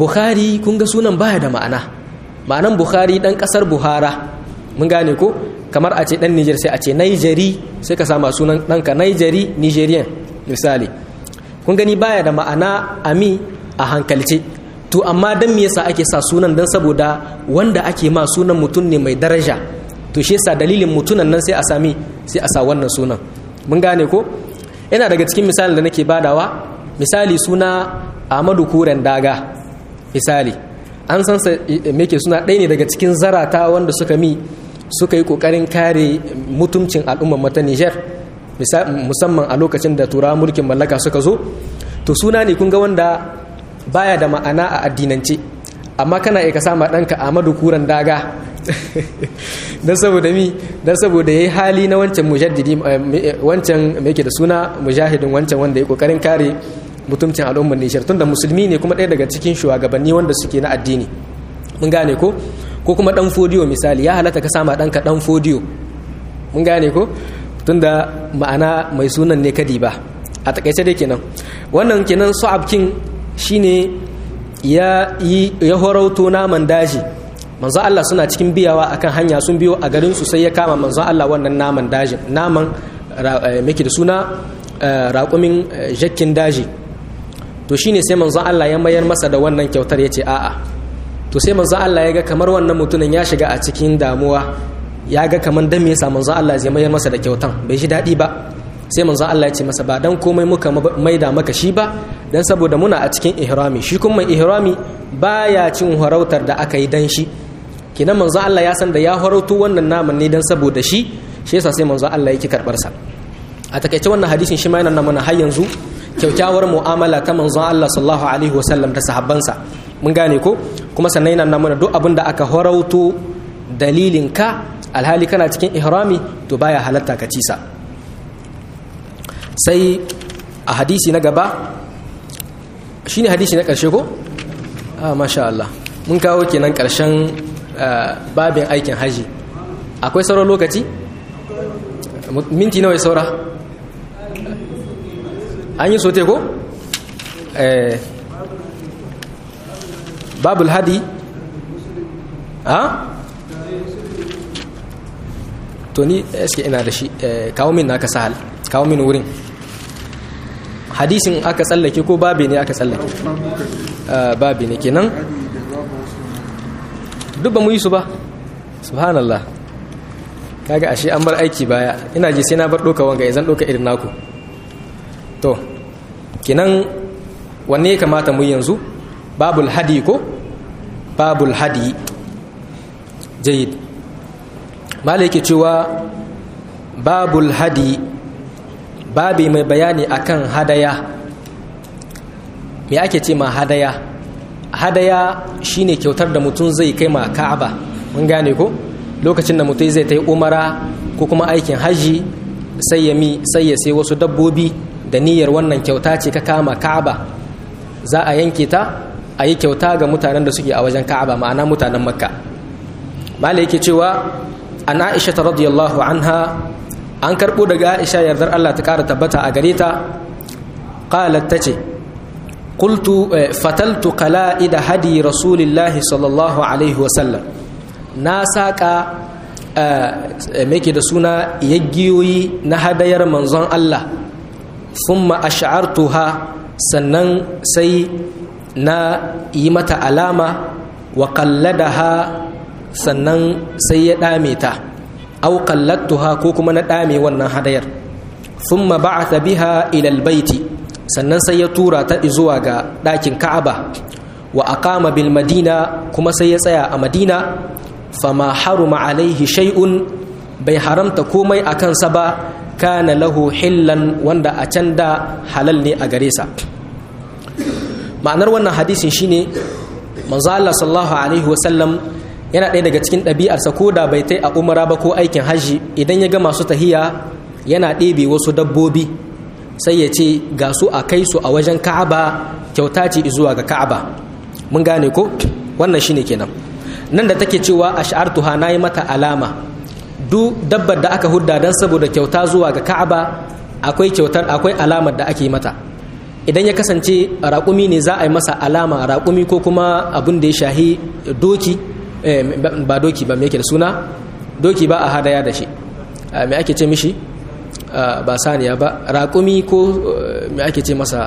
Speaker 1: bukhari kun ga sunan baya da ma'ana ma'anan bukhari dan kasar buhara mun gane ko kamar a ce dan Niger sai a ce Nigeri sai ka sama sunan ɗanka Nigeri Nigerian misali kun gani baya da ma'ana ami a hankalce to amma dan me yasa ake sa sunan dan saboda wanda ake ma sunan mutum ne mai daraja to shi yasa dalilin mutunan nan sai a sami sai a sa wannan sunan mun gane ko yana daga cikin misalin da nake badawa misali suna Ahmadu Kuren Daga misali an san sa me ke suna ɗaya ne daga cikin zarata wanda suka mi suka yi kokarin kare mutuncin al'ummar mata Niger musamman a lokacin da turawa mulkin mallaka suka zo to suna ne kun ga wanda baya da ma'ana a addinance amma kana iya ka sama ɗanka Ahmadu Kuren Daga don saboda mi don saboda ya yi hali na wancan mujaddidi wancan mai ke da suna mujahidin wancan wanda ya kokarin kare mutumcin al'ummar nishar tunda musulmi ne kuma ɗaya daga cikin shugabanni wanda suke na addini mun gane ko ko kuma ɗan fodiyo misali ya halatta ka sama ɗanka ɗan fodiyo mun gane ko tunda ma'ana mai sunan ne kadi ba a takaice dai kenan wannan kenan su'ab king shine ya yi ya horauto naman daji manzo Allah suna cikin biyawa akan hanya sun biyo a garin su sai ya kama manzo Allah wannan naman dajin naman miki da suna raƙumin jakkin daji to shine sai manzo Allah ya mayar masa da wannan kyautar ya ce a'a to sai manzo Allah ya ga kamar wannan mutumin ya shiga a cikin damuwa ya ga kamar dan me yasa manzo Allah zai mayar masa da kyautan bai ji daɗi ba sai manzo Allah ya ce masa ba dan komai muka maida maka shi ba dan saboda muna a cikin ihrami shi kuma mai ihrami baya cin harautar da aka yi dan shi kinan manzo Allah ya san da ya harautu wannan naman ne dan saboda shi shi yasa sai manzo Allah yake karbar sa a takaice wannan hadisin shi ma yana nuna mana har yanzu kyaukyawar mu'amala ta manzo Allah sallallahu alaihi wasallam da sahabbansa mun gane ko kuma sannan yana nuna mana duk abin da aka harauto dalilin ka alhali kana cikin ihrami to baya halatta ka cisa sai a hadisi na gaba shine hadisi na karshe ko ah masha Allah mun kawo kenan karshen babin aikin haji akwai sauran lokaci minti nawa saura an yi sote ko babul hadi ha to ni eske ina da shi kawo min naka sahal kawo min wurin hadisin aka tsallake ko babi ne aka tsallake babi ne kenan duk ba mu yi su ba subhanallah kaga ashe an bar aiki baya ina ji sai na bar doka wanga zan doka irin naku to kenan wanne ya kamata mu yanzu babul hadi ko babul hadi jayid mala yake cewa babul hadi babi mai bayani akan hadaya me ake ce ma hadaya hadaya shine kyautar da mutum zai kai ma ka'aba mun gane ko lokacin da mutum zai ta yi umara ko kuma aikin haji sai ya mi sai ya sai wasu dabbobi da niyyar wannan kyauta ce ka kama ka'aba za a yanke ta a yi kyauta ga mutanen da suke a wajen ka'aba ma'ana mutanen makka malai yake cewa an aisha ta radiyallahu anha an karɓo daga aisha yardar allah ta ƙara tabbata a gare ta qalat ta ce qultu fataltu qala'ida hadi rasulillahi sallallahu alaihi wasallam na saƙa ke da suna yaggiyoyi na hadayar manzon allah thumma ash'artuha sannan sai na yi mata alama wa qalladaha sannan sai ya dame ta aw qalladtuha ko kuma na dame wannan hadayar thumma ba'atha biha ila albayti sannan sai ya tura ta zuwa ga ɗakin Ka'aba wa aqama bil Madina kuma sai ya tsaya a Madina fama haruma alaihi shay'un bai haramta komai a kansa ba kana lahu hillan wanda a can da halal ne a gare sa ma'anar wannan hadisin shine manzo Allah sallallahu alaihi wasallam yana ɗaya daga cikin ɗabi'arsa ko da bai tai a umara ba ko aikin hajji idan ya ga masu tahiya yana ɗebe wasu dabbobi sai ya ce ga su a kai su a wajen ka'aba kyauta ce zuwa ga ka'aba mun gane ko wannan shine kenan nan da take cewa ash'artuha nayi mata alama duk dabbar da aka hudda dan saboda kyauta zuwa ga ka'aba akwai kyautar akwai alamar da ake mata idan ya kasance raƙumi ne za a yi masa alama raƙumi ko kuma abin da ya shahi doki ba doki ba me yake da suna doki ba a hadaya da shi me ake ce mishi ba saniya ba raƙumi ko me ake ce masa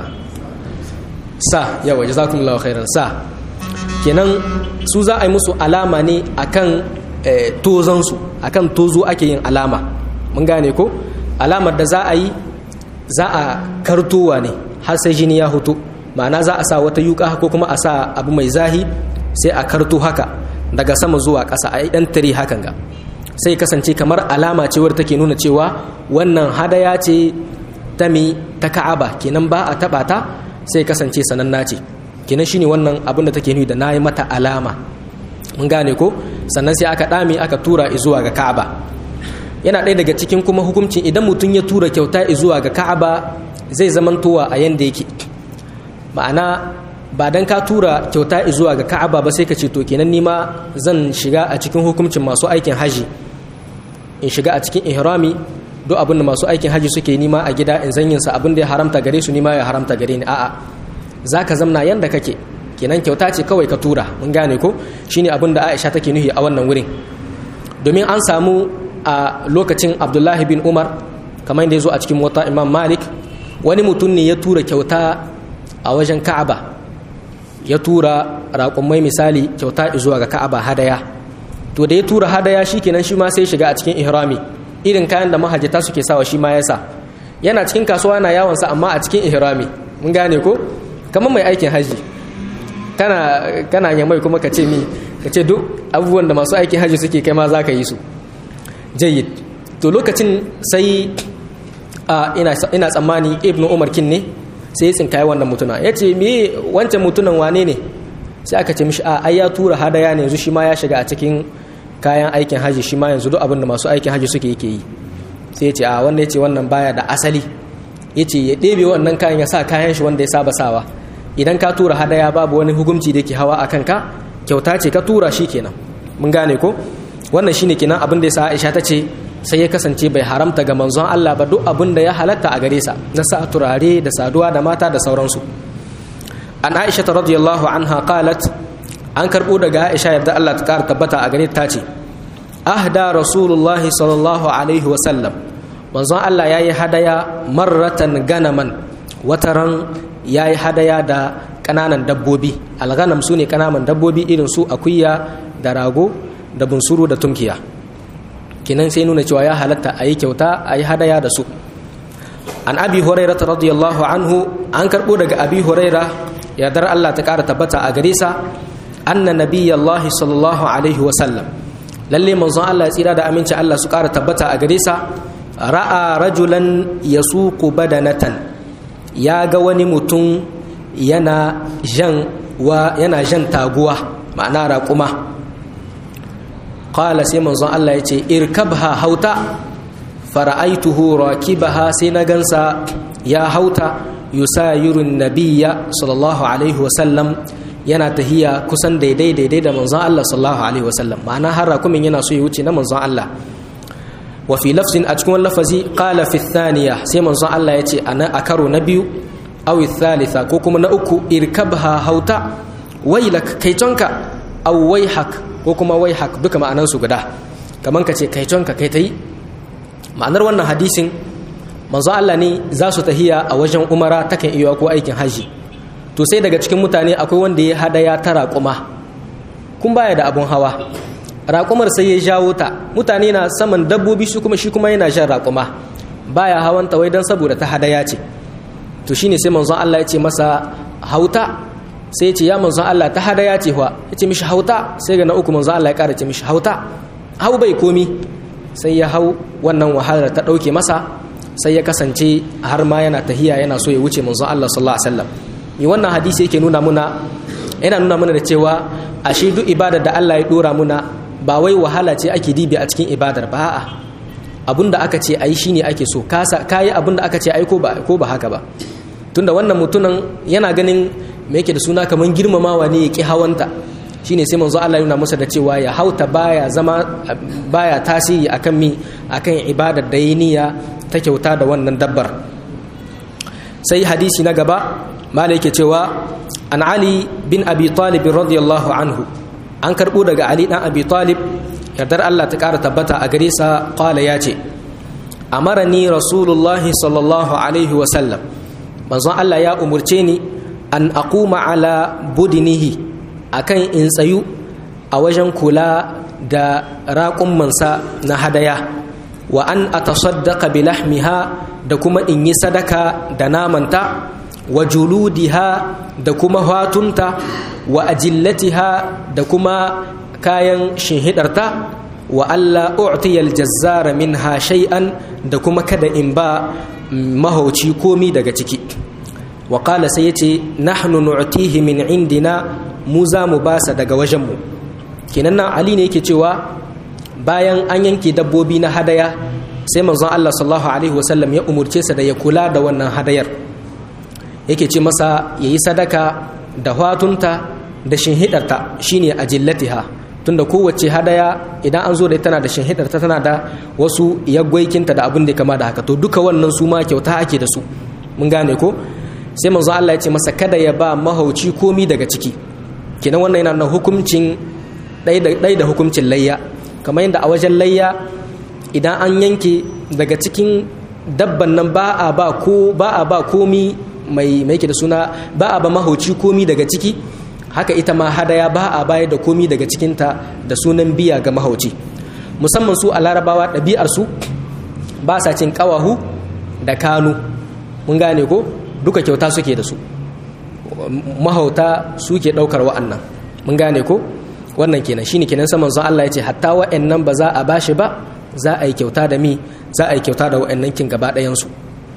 Speaker 1: sa yawa jazakumullahu khairan sa kenan su za a yi musu alama ne akan tozansu akan tozo ake yin alama mun gane ko alamar da za a yi za a kartowa ne har sai jini ya hutu ma'ana za a sa wata yuka ko kuma a sa abu mai zahi sai a karto haka daga sama zuwa ƙasa a yi ɗan tare hakan ga sai kasance kamar alama ce wadda take nuna cewa wannan hadaya ce ta mi ta ka'aba kenan ba a taɓa ta sai kasance sananna ce kenan shine wannan abin da take nuni da nayi mata alama mun gane ko sannan sai aka dame aka tura zuwa ga Ka'aba yana ɗaya daga cikin kuma hukuncin idan mutum ya tura kyauta zuwa ga Ka'aba zai zamantowa a yanda yake ma'ana ba dan ka tura kyauta zuwa ga Ka'aba ba sai ka ce to kenan nima zan shiga a cikin hukuncin masu aikin haji in shiga a cikin ihrami duk abin da masu aikin haji suke nima a gida in zanyin sa abin da ya haramta gare su nima ya haramta gare ni a'a zaka zamna yanda kake kenan kyauta ce kawai ka tura mun gane ko shine abin da Aisha take nuhi a wannan wurin domin an samu a lokacin Abdullahi bin Umar kamar yadda ya zo a cikin wata Imam Malik wani mutum ne ya tura kyauta a wajen Ka'aba ya tura raƙumai misali kyauta zuwa ga Ka'aba hadaya to da ya tura hadaya shikenan shi ma sai shiga a cikin ihrami irin kayan da mahajjata suke sawa shi ma yasa yana cikin kasuwa yana yawon sa amma a cikin ihrami mun gane ko kamar mai aikin haji kana kana yamai kuma ka ce mi ka ce duk abubuwan da masu aikin haji suke kai ma za ka yi su jayyid to lokacin sai ina tsammani ibnu umar kin ne sai ya tsinkaye wannan mutuna ya ce me wancan mutunan wane ne sai aka ce mishi a ai ya tura hadaya ne yanzu shi ma ya shiga a cikin kayan aikin haji shi ma yanzu duk abin da masu aikin haji suke yake yi sai ya ce a wanda ya ce wannan baya da asali ya ce ya ɗebe wannan kayan ya sa kayan shi wanda ya saba sawa idan ka tura hadaya babu wani hukunci da ke hawa a kanka kyauta ce ka tura shi kenan mun gane ko wannan shine kenan abin da ya sa Aisha ta ce sai ya kasance bai haramta ga manzon Allah ba duk abin da ya halatta a gare sa na sa turare da saduwa da mata da sauransu an Aisha ta radiyallahu anha qalat an karbo daga Aisha yadda Allah ta kara tabbata a gare ta ce ahda rasulullah sallallahu alaihi wa sallam manzon Allah yayi hadaya marratan ganaman wataran ya yi hadaya da ƙananan dabbobi alghanam su ne ƙananan dabbobi irin su akuya da rago da bunsuru da tunkiya kinan sai nuna cewa ya halatta a yi kyauta a yi hadaya da su an abi huraira radiyallahu anhu an karɓo daga abi huraira yardar allah ta ƙara tabbata a gare sa anna nabiyallahi sallallahu alaihi wasallam lalle manzon allah tsira da aminci allah su ƙara tabbata a gare sa ra'a rajulan yasuqu badanatan ya ga wani mutum yana jan wa yana jan taguwa ma'ana raƙuma qala sai manzon Allah ya ce irkabha hauta fara'aituhu rakibaha sai na gansa ya hauta yusayirun nabiyya sallallahu alaihi wasallam yana tahiya kusan daidai daidai da manzon Allah sallallahu alaihi wasallam ma'ana har raƙumin yana so ya wuce na manzon Allah wa fi lafzin a cikin lafazi qala fi thaniya sai manzon Allah ya ce a karo na biyu aw thalitha ko kuma na uku irkabha hauta wailak kaitonka aw waihak ko kuma waihak duka ma'anan su guda kaman ka ce kaitonka kai tai ma'anar wannan hadisin manzon Allah ne za su tahiya a wajen umara takan iya ko aikin haji to sai daga cikin mutane akwai wanda ya hadaya ta raƙuma kun baya da abun hawa raƙumar sai ya jawo ta mutane na saman dabbobi su kuma shi kuma yana jan raƙuma baya hawan ta wai don saboda ta hadaya ce to shine sai manzon Allah ya ce masa hauta sai ya ce ya manzon Allah ta hadaya ce wa ya ce mishi hauta sai ga na uku manzon Allah ya ƙara ce mishi hauta hau bai komi sai ya hau wannan wahalar ta ɗauke masa sai ya kasance har ma yana tahiya yana so ya wuce manzon Allah sallallahu alaihi wasallam ni wannan hadisi yake nuna muna yana nuna muna da cewa ashe duk ibadar da Allah ya dora muna ba wai wahala ce ake dibi a cikin ibadar ba a'a abinda aka ce ayi shine ake so kasa kayi abinda aka ce ayi ko ba ko ba haka ba tunda wannan mutunan yana ganin me yake da suna kaman girmamawa ne yake hawanta shine sai manzo Allah yana masa da cewa ya hauta baya zama baya tasiri akan mi akan ibadar da niyya ta kyauta da wannan dabbar sai hadisi na gaba malai yake cewa an ali bin abi talib radiyallahu anhu an karbo daga ali dan abi talib yardar Allah ta ƙara tabbata a gare sa qala ya ce amarani rasulullahi sallallahu alaihi wa sallam manzon Allah ya umurce ni an aquma ala budinihi akan in tsayu a wajen kula da raƙummansa na hadaya wa an atasaddaqa bi lahmiha da kuma in yi sadaka da namanta wa juludiha da kuma hatunta wa ajillatiha da kuma kayan shinhidarta wa alla u'tiya aljazzara minha shay'an da kuma kada in ba mahauci komi daga ciki wa qala sai yace nahnu nu'tihi min indina mu za mu basa daga wajenmu kenan nan ali ne yake cewa bayan an yanke dabbobi na hadaya sai manzon Allah sallallahu alaihi wasallam ya umurce sa da ya kula da wannan hadayar yake ce masa yayi sadaka da hatunta da shinhidarta shine ajillatiha tunda kowace hadaya idan an zo da tana da shinhidarta tana da wasu yaggwaikinta da abin da kama da haka to duka wannan su ma kyauta ake da su mun gane ko sai manzo Allah ya ce masa kada ya ba mahauci komi daga ciki kenan wannan yana da hukuncin ɗai da hukuncin layya kamar yadda a wajen layya idan an yanke daga cikin dabban nan ba a ba ko ba a ba komi mai mai da suna ba a ba mahauci komi daga ciki haka ita ma hadaya ba a bayar da komi daga cikinta da sunan biya ga mahauci musamman su a larabawa ɗabi'ar su ba sa cin ƙawahu da kanu mun gane ko duka kyauta suke da su mahauta suke ɗaukar wa'annan mun gane ko wannan kenan shine kenan saman zan Allah ya ce hatta wa'annan ba za a bashi ba za a yi kyauta da mi za a yi kyauta da wa'annan kin gaba ɗayansu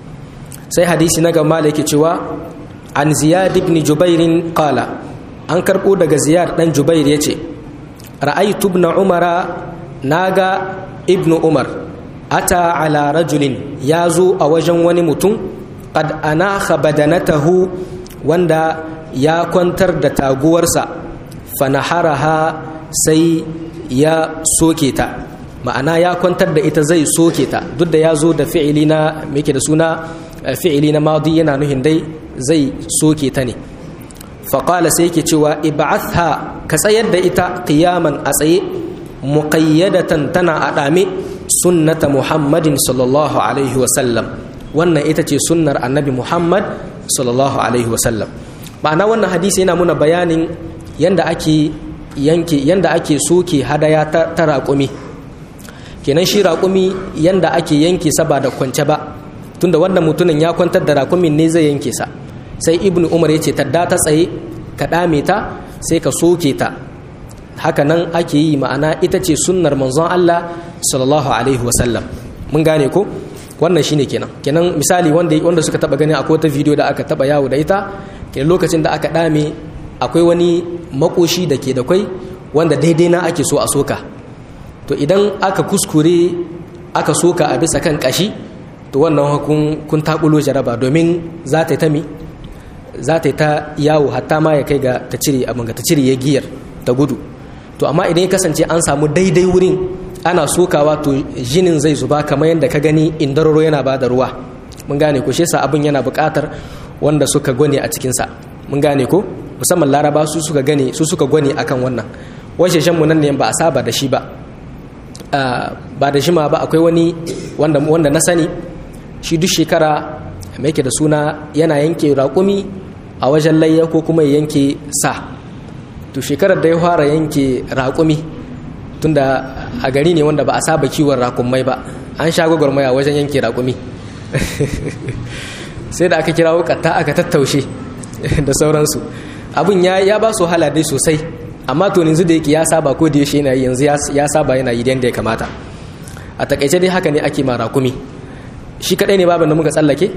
Speaker 1: sai hadisi na gaba da yake cewa an ziyad ibn jubairin qala an karɓo daga ziyad ɗan jubair ya ce ra'aytu ibn umara naga ibn umar ata ala rajulin ya zo a wajen wani mutum qad anakha badanatahu wanda ya kwantar da taguwarsa fanaharaha sai ya soke ta ma'ana ya kwantar da ita zai soke ta duk da ya zo da fi'ili na yake da suna fi'ili na madi yana nuhin dai zai soke ta ne faƙala sai yake cewa ib'atha ka tsayar da ita qiyaman a tsaye muqayyadatan tana a ɗame sunnata muhammadin sallallahu alaihi wasallam wannan ita ce sunnar annabi muhammad sallallahu alaihi wasallam ma'ana wannan hadisi yana muna bayanin yanda ake yanke yanda ake soke hadaya ta, ta raƙumi kenan shi raƙumi yanda ake yanke sa ba da kwance ba tunda wannan mutumin ya kwantar da raƙumin ne zai yanke sa sai ibn umar ya ce tadda ta tsaye ka ɗame ta sai ka soke ta haka nan ake yi ma'ana ita ce sunnar manzon Allah sallallahu alaihi wasallam mun gane ko wannan shine kenan kenan misali wanda wanda suka taba gani akwai wata video da aka taba yawo da ita kenan lokacin da aka dame akwai wani makoshi da ke da kwai wanda daidai na ake so a soka to idan aka kuskure aka soka a bisa kan kashi to wannan hukun kun tabulo jaraba domin za ta yi ta mi za ta yi ta yawo hatta ma ya kai ga ta cire abin ga ta cire ya giyar ta gudu to amma idan ya kasance an samu daidai wurin ana sokawa to jinin zai zuba kamar yadda ka gani indararo yana ba da ruwa mun gane ko shi yasa abin yana buƙatar wanda suka gwane a cikinsa mun gane ko musamman laraba su suka gane su suka gwane akan wannan washe shan nan ne ba a saba da shi ba ba da shi ma ba akwai wani wanda wanda na sani shi duk shekara mai yake da suna yana yanke raƙumi a wajen layya ko kuma ya yanke sa to shekarar da ya fara yanke raƙumi tunda a gari ne wanda ba a saba kiwon raƙumai ba an sha gwagwarmaya wajen yanke raƙumi sai da aka kira wukatta aka tattaushe da sauransu abin ya ba su hala dai sosai amma to yanzu da yake ya saba ko da yaushe yana yi yanzu ya saba yana yi yadda ya kamata a takaice dai haka ne ake ma raƙumi shi kadai ne babin da muka tsallake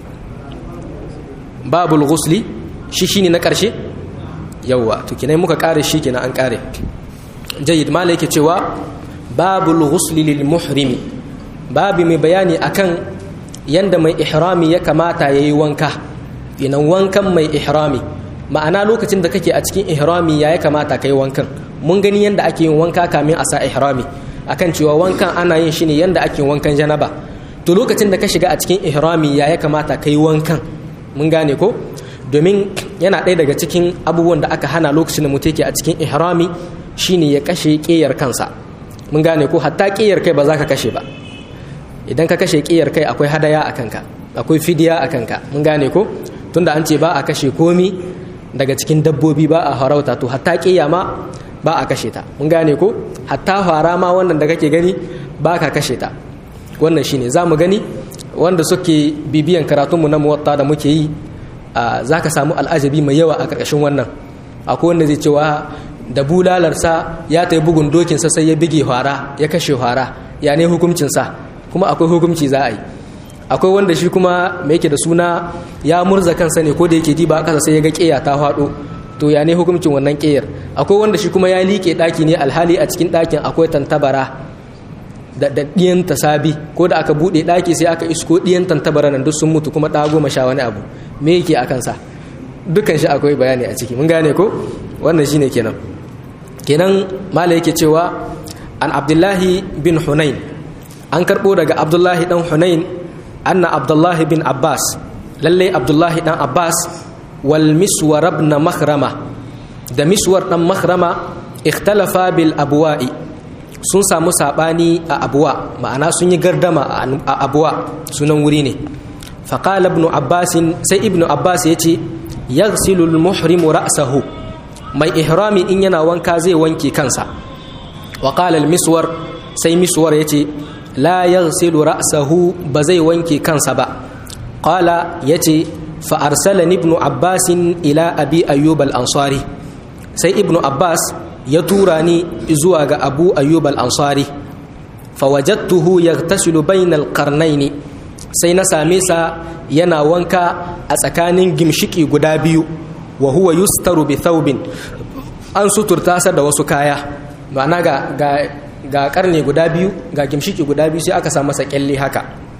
Speaker 1: babul ghusli shi shine na ƙarshe yawwa to kinai muka kare shi kenan an kare jayyid mala yake cewa babul ghusli lil muhrimi babi mai bayani akan yanda mai ihrami ya kamata yayi wanka ina wankan mai ihrami ma'ana lokacin da kake a cikin ihrami ya ya kamata kai wankan mun gani yanda ake yin wanka kamin a sa ihrami akan cewa wankan ana yin shi ne yanda ake wankan janaba to lokacin da ka shiga a cikin ihrami ya ya kamata kai wankan mun gane ko domin yana ɗaya daga cikin abubuwan da aka hana lokacin da mutum yake a cikin ihrami shine ya kashe ƙeyar kansa mun gane ko hatta ƙiyar kai ba za ka kashe ba idan ka kashe ƙiyar kai akwai hadaya a kanka akwai fidiya a kanka mun gane ko tunda an ce ba a kashe komi daga cikin dabbobi ba a harauta to hatta ƙiya ma ba a kashe ta mun gane ko hatta fara ma wannan da kake gani ba ka kashe ta wannan shine za mu gani wanda suke bibiyan karatunmu na muwatta da muke yi za ka samu al'ajabi mai yawa a ƙarƙashin wannan akwai wanda zai cewa da bulalarsa ya ta yi bugun dokinsa sai ya bige fara ya kashe fara ya ne hukuncinsa kuma akwai hukunci za a yi akwai wanda shi kuma mai yake da suna ya murza kansa ne ko da yake diba kasa sai ya ga ƙeya ta faɗo to ya ne hukuncin wannan ƙeyar akwai wanda shi kuma ya liƙe ɗaki ne alhali a cikin ɗakin akwai tantabara da ɗiyan tasabi ko da aka buɗe ɗaki sai aka isko ɗiyan tantabara nan duk sun mutu kuma ɗa goma sha wani abu me yake a kansa dukkan shi akwai bayani a ciki mun gane ko wannan shine kenan kenan mala yake cewa an abdullahi bin hunain an karɓo daga abdullahi dan hunain anna abdullahi bin abbas lallai abdullahi dan abbas wal miswar ibn makhrama da miswar dan makhrama ikhtalafa bil abwa'i sun samu sabani a abuwa ma'ana sun yi gardama a abuwa sunan wuri ne faqala ibn abbas sai ibn abbas yace yaghsilu al muhrimu ra'sahu mai ihrami in yana wanka zai wanke kansa wa qala al miswar sai miswar yace la yaghsilu ra'sahu ba zai wanke kansa ba qala yace fa arsalani ibn abbas ila abi ayyub al ansari sai ibn abbas ya tura ni zuwa ga abu ayyub al-ansari fawajattuhu yaghtasilu bainal qarnayn sai na same sa yana wanka a tsakanin gimshiki guda biyu wa huwa yustaru bi thawbin an suturta sa da wasu kaya ma'ana ga ga ga karne guda biyu ga gimshiki guda biyu sai aka sa masa kyalle haka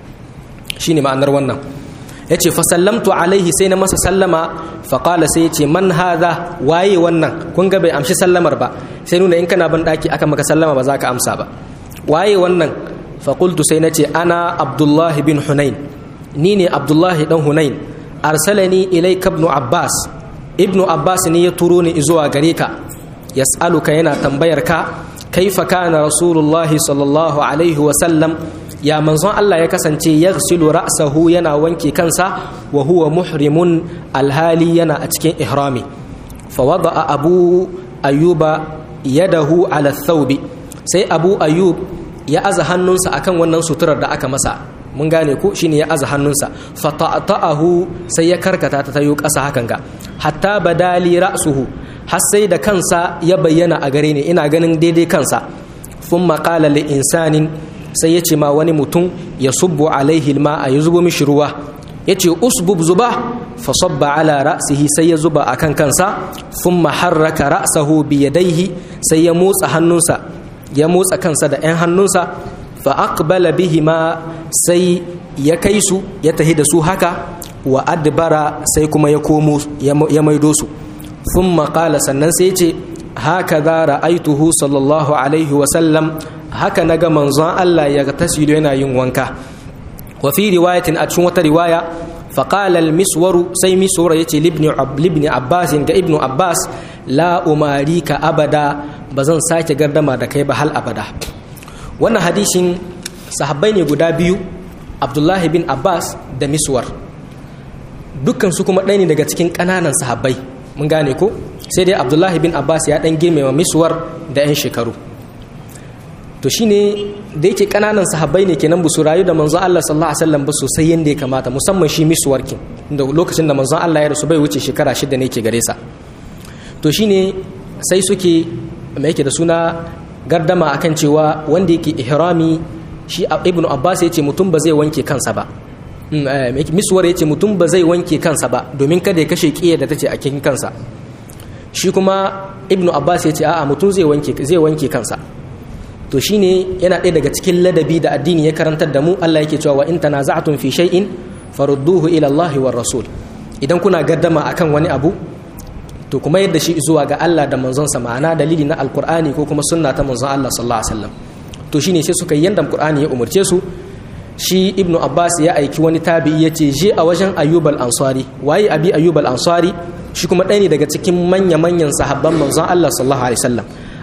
Speaker 1: shine ma'anar wannan yace fa sallamtu alaihi sai na masa sallama fa qala sai yace man hadha waye wannan kun ga bai amshi sallamar ba sai nuna in kana ban daki aka maka sallama ba za ka amsa ba waye wannan fa qultu sai nace ana abdullahi bin hunain ni ne abdullahi dan hunain arsalani ilayka ibn abbas ibn abbas ne ya turo ni zuwa gare ka yas'aluka yana tambayar ka kaifa kana rasulullahi sallallahu alaihi wa sallam ya manzon Allah ya kasance ya silu ra'sahu yana wanke kansa wa huwa muhrimun alhali yana a cikin ihrami fa wada'a abu ayyuba yadahu ala thawbi sai abu ayyub ya aza hannunsa akan wannan suturar da aka masa mun gane ko shine ya aza hannunsa fa ta'atahu sai ya karkata ta tayo ƙasa hakan ga hatta badali ra'suhu har sai da kansa ya bayyana a gare ni ina ganin daidai kansa thumma qala li insanin sai ya ce ma wani mutum ya subbu alaihi a ya zubo mishi ruwa ya ce usbub zuba fa sabba ala ra'sihi sai ya zuba akan kansa thumma harraka ra'sahu bi yadayhi sai ya motsa hannunsa ya motsa kansa da 'yan hannunsa fa aqbala bihima sai ya kai su ya tahi da su haka wa adbara sai kuma ya komo ya maido su thumma qala sannan sai ya ce haka za ra'aituhu sallallahu alaihi wa sallam haka na ga manzon Allah ya tasiru yana yin wanka wa fi riwayatin a cikin wata riwaya faqala al-miswaru sai miswara yace libni libni abbas ga ibnu abbas la umarika abada bazan sake gardama da kai ba hal abada wannan hadisin sahabbai ne guda biyu abdullahi bin abbas da miswar dukkan su kuma ɗaya ne daga cikin ƙananan sahabbai mun gane ko sai dai abdullahi bin abbas ya ɗan girmama miswar da 'yan shekaru to shine da yake kananan sahabbai ne kenan su rayu da manzon Allah sallallahu alaihi wasallam ba sosai yanda ya kamata musamman shi miswarkin da lokacin da manzon Allah ya rasu bai wuce shekara shida ne ke gare sa to shine sai suke mai yake da suna gardama akan cewa wanda yake ihrami shi ibnu abbas ya ce mutum ba zai wanke kansa ba miswar ya ce mutum ba zai wanke kansa ba domin kada ya kashe kiyar da tace a cikin kansa shi kuma ibnu abbas ya ce a'a mutum zai wanke zai wanke kansa to shine yana ɗaya daga cikin ladabi da addini ya karantar da mu Allah yake cewa wa in tanaza'tum fi shay'in farudduhu ila Allah war rasul idan kuna gaddama akan wani abu to kuma yadda shi zuwa ga Allah da manzon sa ma'ana dalili na alqur'ani ko kuma sunna ta manzon Allah sallallahu alaihi wasallam to shine sai suka yanda alqur'ani ya umurce su shi ibnu abbas ya aiki wani tabi'i ya ce je a wajen ayyub al-ansari waye abi ayyub al-ansari shi kuma ɗaya ne daga cikin manya-manyan sahabban manzon Allah sallallahu alaihi wasallam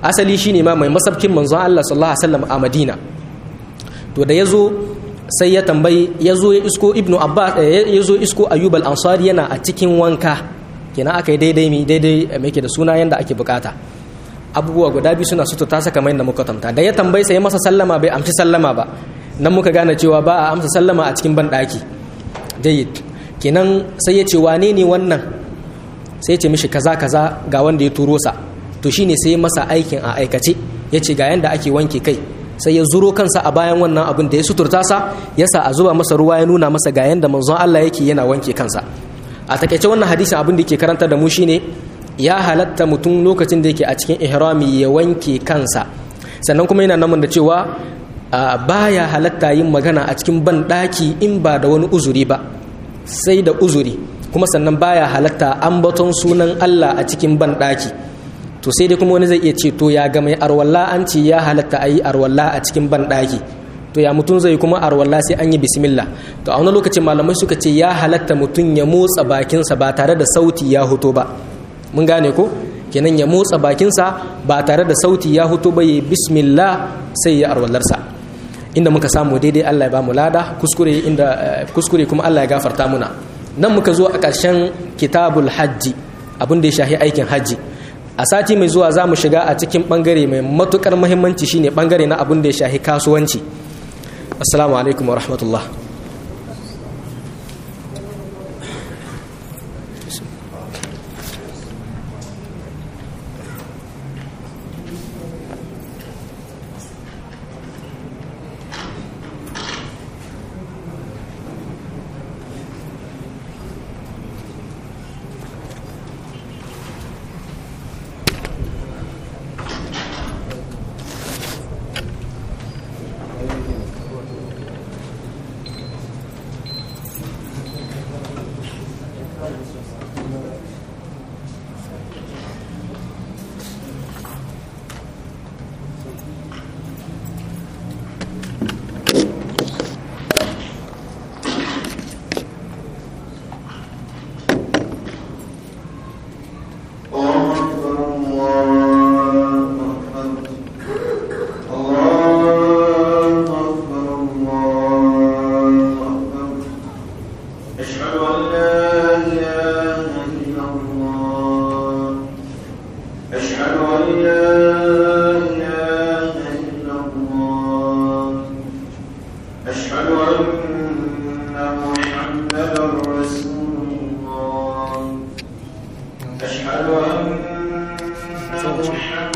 Speaker 1: asali shine ma mai masabkin manzon Allah sallallahu alaihi wasallam a Madina to da yazo sai ya tambayi yazo ya isko ibnu abbas yazo isko ayyub al-ansari yana a cikin wanka kenan aka yi daidai mi daidai mai da suna yanda ake bukata abubuwa guda biyu suna sutura ta saka mai da muka tamta da ya tambayi sai masa sallama bai amshi sallama ba nan muka gane cewa ba a amsa sallama a cikin banɗaki jayyid kenan sai ya ce wane ne wannan sai ya ce mishi kaza kaza ga wanda ya turo sa to shine sai masa aikin a aikace ya ce ga yanda ake wanke kai sai ya zuro kansa a bayan wannan abin da ya suturta sa ya sa a zuba masa ruwa ya nuna masa ga yanda manzon Allah yake yana wanke kansa a takaice wannan hadisin abin da yake karanta da mu shine ya halatta mutum lokacin da yake a cikin ihrami ya wanke kansa sannan kuma yana namun da cewa baya halatta yin magana a cikin banɗaki in ba da wani uzuri ba sai da uzuri kuma sannan baya halatta ambaton sunan Allah a cikin banɗaki to sai dai kuma wani zai iya ce to ya ga mai arwalla an ce ya halatta a yi arwalla a cikin banɗaki to ya mutum zai kuma arwalla sai an yi bismillah to a wani lokacin malamai suka ce ya halatta mutum ya motsa bakinsa ba tare da sauti ya hoto ba mun gane ko kenan ya motsa bakinsa ba tare da sauti ya hoto ba ya bismillah sai ya arwallarsa inda muka samu daidai Allah ya ba mu lada kuskure inda kuskure kuma Allah ya gafarta muna nan muka zo a ƙarshen kitabul hajji abin da ya shahi aikin hajji a sati mai zuwa za mu shiga a cikin bangare mai matukar muhimmanci shine bangare na abin da ya shahi kasuwanci assalamu alaikum wa rahmatullah